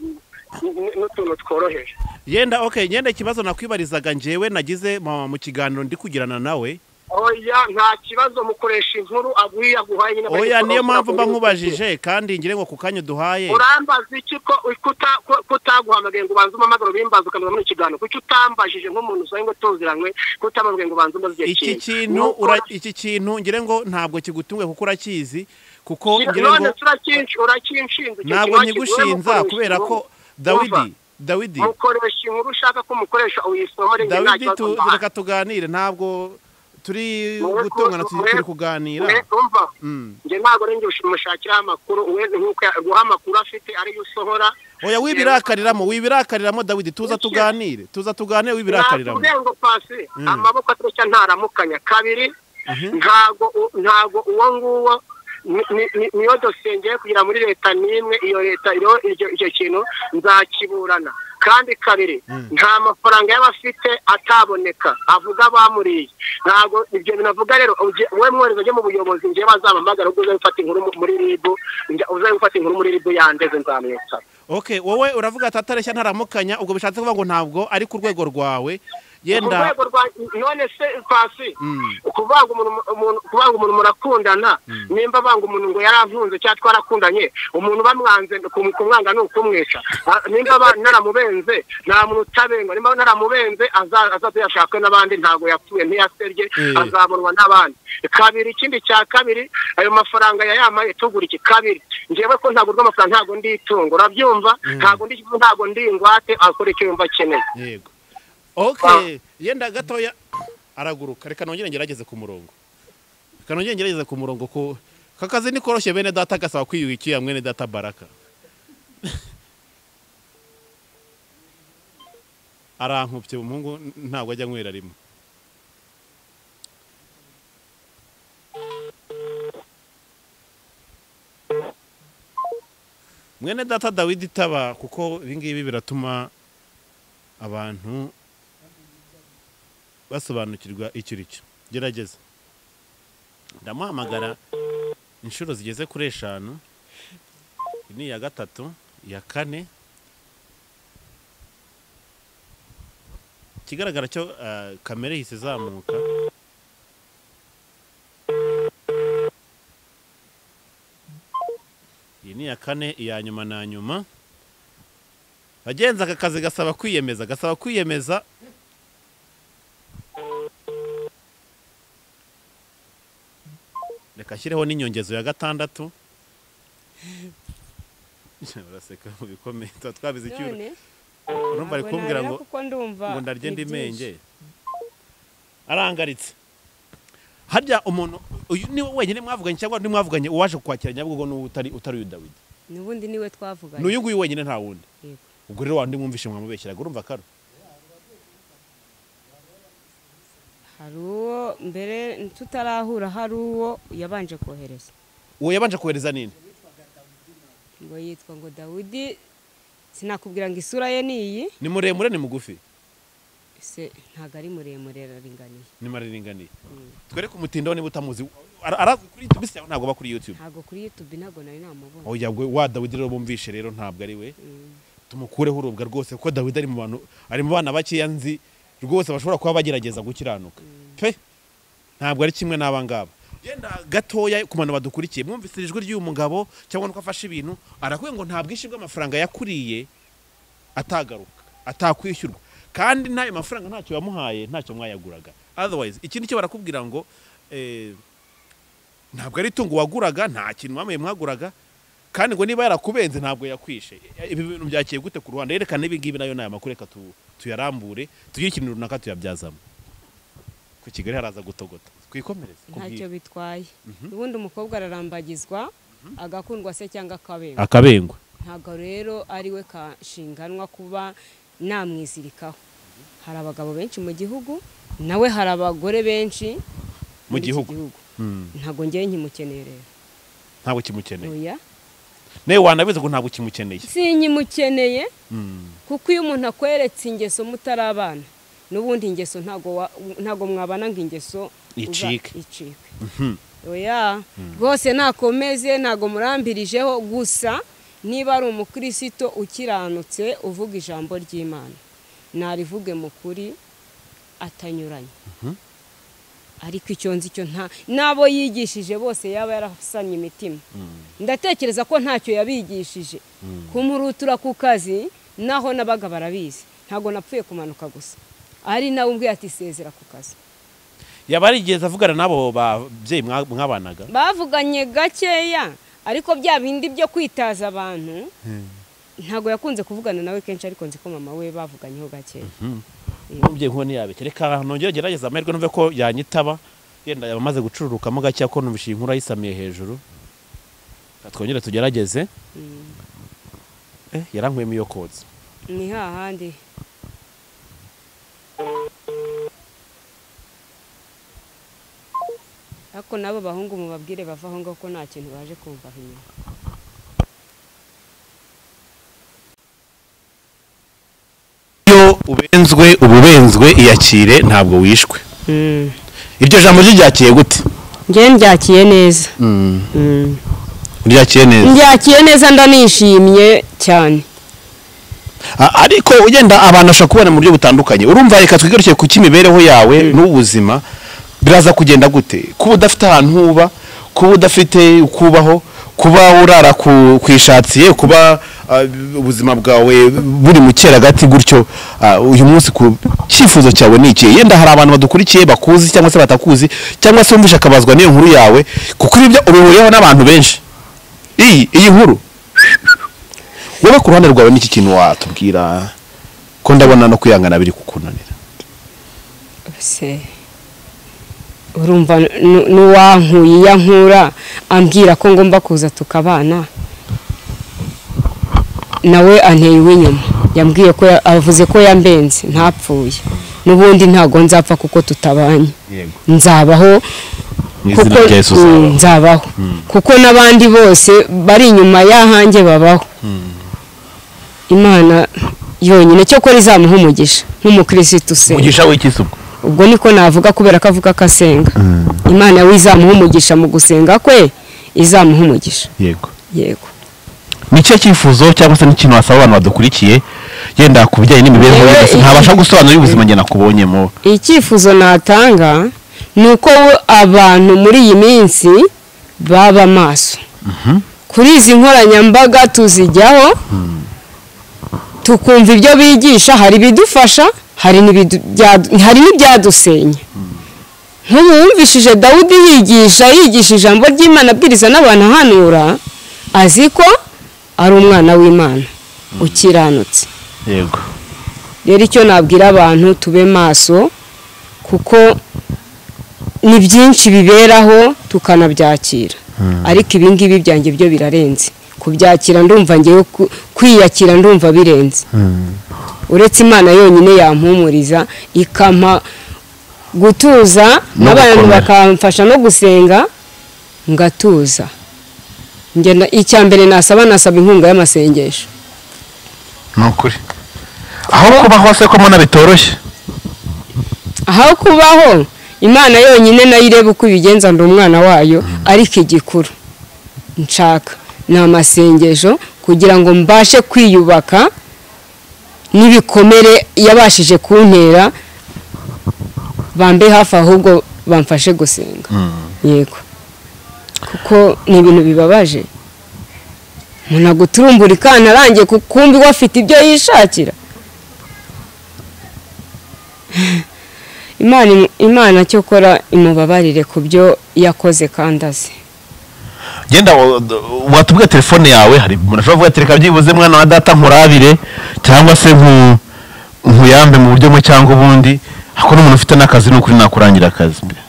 ni- n'utuntu tworoheje yenda okay yenda ikibazo nakwibarizaga njyewe nagize mu mu kiganiro ndi kugirana nawe oya nta kibazo mukoresha inkuru agwiye aguhaye nyine oya niyo mpamvu mba nkubajije kandi ngire ngo ku kanya uduhaye urambaza iki ko kuta- ko- kutaguhamagaye ngo ubanze umamagaro bimbaza ukamenya muri ikiganiro kuki utambajije nk'umuntu usanga ngo tuziranywe kutamamagaye ngo ubanze umaze iki igihe kintu ura- iki kintu ngire ngo ntabwo kigutunguye kuko urakizi kuko ngire ngo none turakinshi urakinshinze icyo ntabwo kintu nkigushinza wakiguye, kubera ko Umva. dawidi dawidi mukoresha inkuru ushaka ko umukoresha uyisomore njye nta dawidi kibazo tu- mbahaye. reka tuganire ntabwo turi Mwe- gutongana tu- mwe- turi kuganira mwe- umva Mm. njye ntabwo ari njye umushakiraho amakuru we nk'uko ya- guha amakuru afite ariyo usohora oya wibirakariramo wibirakariramo dawidi tuza Iki- tuganire tuza tuganire wibirakariramo nakubwiye ngo pasi Mm. amaboko atoroshya ntaramukanya kabiri ntago u- ntago uwo nguwo ni- ni- ni- niyo dosiye ngiye kugira muri leta n'imwe iyo leta iriho iryo icyo kintu nzakiburana kandi kabiri nta mafaranga y'abafite ataboneka avuga bamuriye ntago ibyo bintu avuga rero ujye- wowe mwohereza ujye mu buyobozi ngiye bazampamagara ubwo uze gufata inkuru mu- muri ribu njya- uze gufata inkuru muri ribu yandeze nzamwitsa okay wowe uravuga ati atareshya ntaramukanya ubwo bishatse kuvuga ngo ntabwo ari ku rwego rwawe ku yenda rwego rwa none se pasi Mm. kuvanga umuntu- umuntu kuvanga umuntu murakundana nimba avanga umuntu ngo yarankunze cyangwa twarakundanye umuntu bamwanze kum- kumwanga ni ukumwica Ah, nimba aba- naramubenze nta muntu utabengwa nimba naramubenze aza- azaza yashakwe n'abandi ntabwo yapfuye ntiyasebye Eh. azabonwa n'abandi kabiri ikindi cya kabiri ayo mafaranga yayamaye tugura iki kabiri ngewe ko ntabwo rw'amafaranga ntabwo ndi itungo urabyumva ntabwo ndi ntabwo ndi ingwate akora icyo yumva akeneye yego okay yenda gatoya araguruka reka nongere ngerageze ku murongo reka nongere ngerageze ku murongo ko aka kazi ni koroshye bene data gasaba kwiyubikira mwene data baraka arankubye umuhungu n- ntabwo ajya anywera rimwe mwene data dawidi itaba kuko ibingibi biratuma abantu basobanukirwa icyo uri cyo gerageza ndamuhamagara inshuro zigeze kuri eshanu iyi ni iya gatatu iya kane ikigaragara cyo ah, kamere ihise izamuka iyi ni iya kane iya nyuma na nyuma bagenzi aka kazi gasaba kwiyemeza gasaba kwiyemeza reka ashyireho n'inyongezo ya gatandatu baraseka mu bikomeye tuba twabize icyura none urumva ari ntabwo kumbwira narira ngo kuko ndumva ngo ndarye ni ndi byinshi. menge arangaritse harya umuntu uyu ni wenyine mwavuganye cyangwa undi mwavuganye uwaje kukwakira nyabugogo n'uwo utari utari uyu dawidi n'ubundi niwe twavuganye n'uyu nguyu wenyine nta wundi Yego. ubwo rero wandi mwumvishe mwamubeshyeraga urumva karo hari uwo mbere tutarahura hari uwo yabanje kohereza uwo yabanje kohereza nini ngo yitwa ngo dawudi sinakubwira ngo isura ye ni iyi ni muremure ni mugufi se ntabwo ari muremure araringaniye ni mariringaniye twereke umutindo niba utamuzi ara- arazwi kuri youtube isi yawe ntabwo aba kuri youtube ntabwo kuri yutube ntabwo nari namubona oya gwe wa dawidi rero bumvishe rero ntabwo ari we tumukureho urubwa rwose kuko dawidi ari mu bantu ari mu bana bakeya nzi rwose bashobora kuba bagerageza gukiranuka pe ntabwo ari kimwe n'abangaba yenda gatoya ku bantu badukurikiye mwumvise ijwi ry'uyu mugabo cyangwa nuko afashe ibintu arakubwiye ngo nta bwinshi bw'amafaranga yakuriye atagaruka atakwishyurwa kandi n'ayo mafaranga ntacyo yamuhaye ntacyo mwayaguraga otherwise ikindi cyo barakubwira ngo eh, ntabwo ari itungo waguraga nta kintu mwamaye mwaguraga kandi ngo niba yarakubenze ntabwo yakwishe ibi bintu byakiye gute ku ruhande yerekana ibi ngibi nayo ni aya makuru reka tu- tuyarambure tugire ikintu runaka tuyabyazamo ku kigali haraza gutogota twikomereze ku bwiza. ntacyo bitwaye ubundi umukobwa ararambagizwa agakundwa se cyangwa akabengwa akabengwa ntabwo rero ari we kashinganwa kuba namwizirikaho hari abagabo benshi mu gihugu nawe hari abagore benshi mu muri iki gihugu Mm. ntabwo ngewe nkimukeneye rero ntabwo kimukeneye oya nawe wanabizi ngo ntabwo kimukeneye sinkimukeneye Mm. kuko iyo umuntu akweretse ingeso mutari abana n'ubundi ingeso ntabwo wa- ntabwo mwabana ngo ingeso uza- Icike. icike Mhm. oya rwose nakomeze ntabwo murambirijeho gusa niba ari umukristo ukiranutse uvuga ijambo ry'imana narivuge mu kuri atanyuranye ariko icyo nzi cyo nta n'abo yigishije bose yaba yarasanye imitima ndatekereza ko ntacyo yabigishije kumurutura ku kazi naho nabaga barabizi ntabwo napfuye kumanuka gusa ari nawe ubwe yatisezera ku kazi yaba yarigeze avugana n'abo babyeyi mwa- mwabanaga bavuganye gakeya ariko bya bindi byo kwitaza abantu ntabwo yakunze kuvugana nawe kenshi ariko nzi ko mama we bavuganyeho gakeya umubyeyi nkuwo ntiyabeke reka nongere gerageza amahirwe numve ko yanyitaba yenda yaba amaze gucururukamo gake ko numvise iyi nkuru ayisamiye hejuru Reka twongere tugerageze Eh, yarankwemo iyo kotsa ni hahandi ariko n'abo bahungu mubabwire bava aho ngaho ko nta kintu baje kumva aho inyuma iyo ubenzwe ububenzwe iyakire ntabwo wishwe iryo jambo ryo ryakiye gute njyewe ndyakiye neza ryakiye neza ndyakiye neza ndanishimye cyane A- ariko ugenda abantu bashobora kubona mu buryo butandukanye urumva reka twigaruke ku cy'imibereho yawe n'ubuzima biraza kugenda gute kuba udafite ahantu uba kuba udafite ukubaho kuba urara ku, ku ishatsiye kuba ah, ubuzima bwawe buri mu gati gutyo ah, uyu munsi ku cyifuzo cyawe ni iki yenda hari abantu badukurikiye bakuzi cyangwa se batakuzi cyangwa se wumvishe akabazwa n'iyo nkuru yawe kuko ibyo ubihuriyeho n'abantu benshi iyi iyi nkuru wowe ku ruhande rwawe n'iki kintu watubwira ko ndabona no kwihangana biri kukunanira se urumva nu- n'uwankuye iyo ankura ambwira ko ngomba kuza tukabana nawe anteye uw'inyuma yambwiye ko ya- avuze ko yambenze ntapfuye n'ubundi ntabwo nzapfa kuko tutabanye yego nzabaho mu izina kuko rya yesu uzabaho. Mm, nzabaho kuko n'abandi bose bari inyuma y'ahanjye babaho imana yonyine cyo kora izamuha umugisha nk'umukirisitu usenga umugisha w'ikisuko ubwo niko navuga kubera ko avuga ko asenga imana we izamuha umugisha mu gusenga kwe izamuha umugisha yego yego ni ikihe cyifuzo cyangwa se n'ikintu wasaba abantu badukurikiye yenda ku bijyanye n'imibereho Yewe, y'ubuzima iki- ntabasha gusobanura y'ubuzima njye nakubonyemo icyifuzo natanga ni uko abantu muri iyi minsi baba maso kuri izi nkoranyambaga tuzijyaho tukumva ibyo bigisha hari ibidufasha hari n'ibidu- bya- hari n'ibyadusenya nk'ubu wumvishije dawudi yigisha yigisha ijambo ry'imana abwiriza n'abantu ahanura azi ko ari umwana w'imana ukiranutse yego rero icyo nabwira abantu tube maso kuko ni byinshi biberaho tukanabyakira ariko ibingibi byanjye byo birarenze kubyakira ndumva ngewe ku- kwiyakira ndumva birenze uretse imana yonyine yampumuriza ikampa gutuza No n'abantu gukomera. bakamfasha no gusenga ngatuza ngenda icya mbere nasaba nasaba inkunga y'amasengesho ni ukuri aho kuba hose ko mbona bitoroshye aho kubaho imana yonyine nayo ireba uko ibigenza ndi umwana wayo ariko igikuru nshaka ni amasengesho kugira ngo mbashe kwiyubaka n'ibikomere yabashije kuntera bambe hafi ahubwo bamfashe gusenga yego kuko ni ibintu bibabaje umuntu aguturumbura ikana arangiye kukumbi we afite ibyo yishakira imana imana cyokora imubabarire ku byo yakoze kandi azi genda watubwira telefone yawe hari umuntu ashobora kuvuga ati reka byibuze mwana wa data nkurabire cyangwa se nku- nkuyambe mu buryo bumwe cyangwa ubundi ariko n'umuntu ufite n'akazi ni ukuri nakurangira akazi umuntu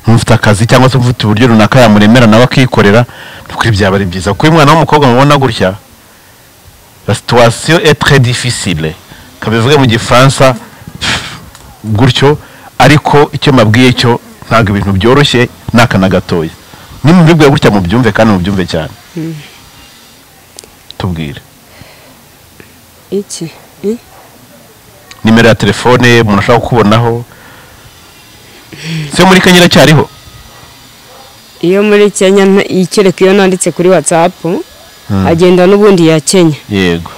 ufite akazi cyangwa se ufite uburyo runaka yamuremera nawe akikorera ni ukuri byaba ari byiza kuko uyu mwana w'umukobwa mubona gutya la situation est très difficile kabivuge mu gifaransa pff, gutyo ariko icyo mbabwiye cyo ntabwo ibintu byoroshye ni aka na gatoya nimubibwe gutya mubyumve kandi mubyumve cyane tubwire iki Eh? nimero ya telefone umuntu ashobora kukubonaho se muri kenya iracyariho iyo muri kenya nta- ikereka iyo nanditse kuri watsapu agenda n'ubundi ya kenya yego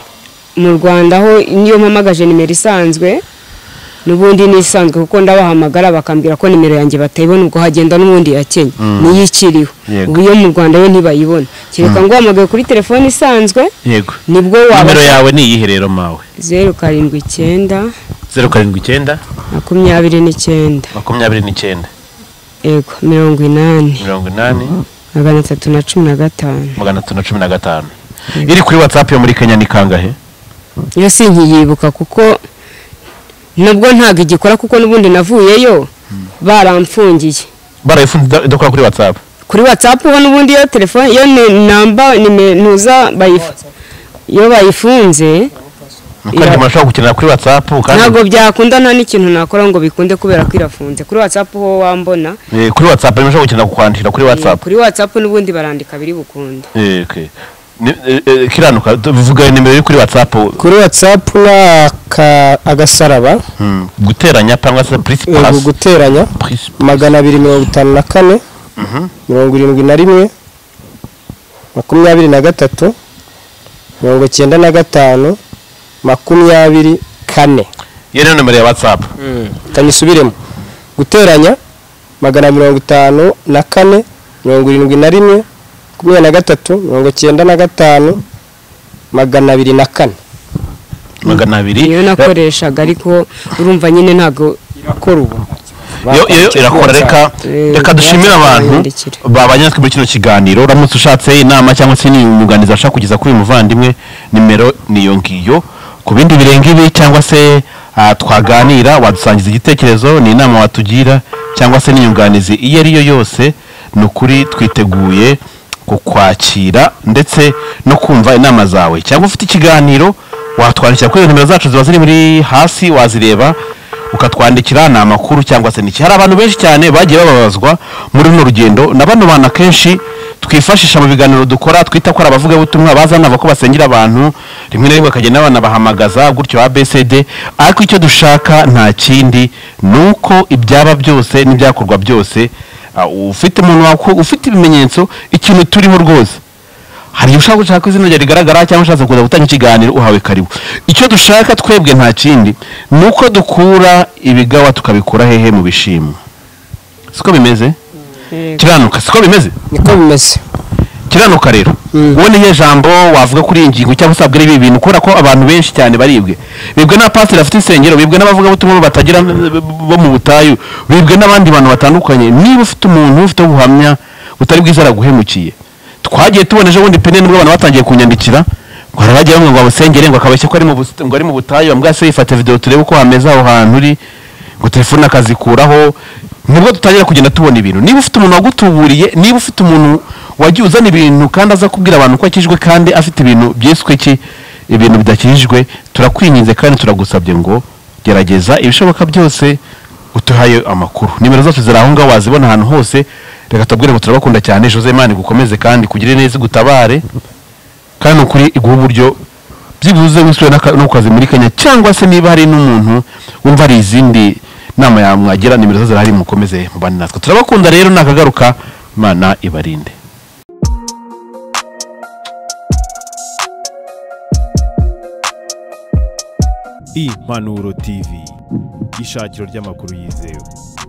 mu rwanda ho niyo mpamagaje nimero isanzwe n'ubundi ni isanzwe kuko ndabahamagara bakambwira ko nimero yanjye batayibona ubwo hagenda n'ubundi ya kenya niyo ikiriho Yego. ubu iyo mu rwanda yo ntibayibona kereka ngo uhamagaye kuri telefone isanzwe yego nibwo waba nimero yawe ni iyihe rero mawe zeru karindwi icyenda zeru karindwi icyenda makumyabiri n'icyenda makumyabiri n'icyenda yego mirongo inani mirongo inani magana atatu na cumi na gatanu magana atatu na cumi na gatanu iri kuri watsapu yo muri kenya ni kangahe iyo si nkiyibuka kuko nabwo ntabwo igikora kuko n'ubundi navuyeyo baramfungiye barayifunze idakora kuri watsapu kuri watsapu bo n'ubundi iyo telefone iyo ni- namba ntuza iyo bayifunze kandi umuntu ashobora gukenera kuri watsapu kandi ntabwo byakunda nta n'ikintu nakora ngo bikunde kubera ko irafunze kuri watsapu ho wambona Eh, kuri watsapu niba ushobora gukenera kukwandikira kuri watsapu kuri watsapu n'ubundi barandika biri bukunde Eh, okay. Ni- eh, eh, kiranuka bivuga nimero iri kuri watsapu kuri watsapu ni aka- agasaraba Mm, guteranya cyangwa se purisi eh, pasi guteranya purisi magana abiri mirongo itanu na kane mirongo irindwi na rimwe makumyabiri na gatatu mirongo icyenda na gatanu makumyabiri kane iyo niyo nimero ya watsapu kanyisubiremo guteranya magana mirongo itanu na kane mirongo irindwi na rimwe makumyabiri na gatatu mirongo icyenda na gatanu magana abiri na kane magana abiri niyo nakoreshaga ariko urumva nyine ntabwo irakora ubu Yo- yo- yo irakora reka Eh, reka dushimire abantu yandikire. babanye natwe muri kino kiganiro uramutse ushatse inama cyangwa se n'inyunganizi ashaka kugeza kuri uyu muvandimwe nimero niyo ngiyo ku bindi birenga ibi cyangwa se ah, twaganira wadusangiza igitekerezo ni inama watugira cyangwa se n'inyunganizi iyo ari yo yose ni ukuri twiteguye kukwakira ndetse no kumva inama zawe cyangwa ufite ikiganiro watwandikira kuri nimero zacu ziba ziri muri hasi wazireba ukatwandikira ni amakuru cyangwa se n'iki hari abantu benshi cyane bagiye bababazwa muri runo rugendo na bano bantu akenshi twifashisha mu biganiro dukora twita ko ari abavugabutumwa bazana ko basengera abantu rimwe na rimwe bakagenda banabahamagaza gutyo abcd ariko icyo dushaka nta kindi ni uko ibyaba byose n'ibyakorwa byose ah, ufite umuntu waku- ufite ibimenyetso ikintu turiho rwose hari igihe ushaka gushaka ko izina rye rigaragara cyangwa ushatse kuza gutanga ikiganiro uhawe karibu icyo dushaka twebwe nta kindi ni uko dukura ibigawa tukabikura hehe mu bishimwa siko bimeze kiranuka siko bimeze niko bimeze kiranuka rero wowe nihe jambo wavuga kuri iyi ngingo cyangwa usabwa ibi bintu kubera ko abantu benshi cyane baribwe bibwe na pasiteri afite insengero bibwe n'abavugabutumwa batagira bo mu butayu bibwe n'abandi bantu batandukanye niba ufite umuntu ufite ubuhamya butari bwiza araguhemukiye twagiye tubona ejo bundi pene nibwo abantu batangiye kunyandikira ngo hari abagiye bamwe ngo abusengere ngo akabashye ko ari mu bus- ngo ari mu butayu bambwira se yifate videwo turebe uko hameze aho hantu uri ngo telefone akazikuraho nibwo dutangira kugenda tubona ibintu niba ufite umuntu wagutuburiye niba ufite umuntu wagiye uzana ibintu kandi aza kubwira abantu ko akijwe kandi afite ibintu byiswe ki ibintu bidakijijwe turakwinginze kandi turagusabye ngo gerageza ibishoboka byose utuhaye amakuru nimero zacu ziri aho ngaho wazibona ahantu hose reka tubabwire ngo turabakunda cyane jose imana igukomeze kandi kugire neza igutabare kandi ni ukuri iguha uburyo byibuze wisubire n'aka- no ku kazi muri kenya cyangwa se niba hari n'umuntu wumva hari izindi nama yamwagira nimero zo zirahari mukomeze mubane natwe turabakunda rero nakagaruka imana ibarinde impanuro tv ishakiro ry'amakuru yizewe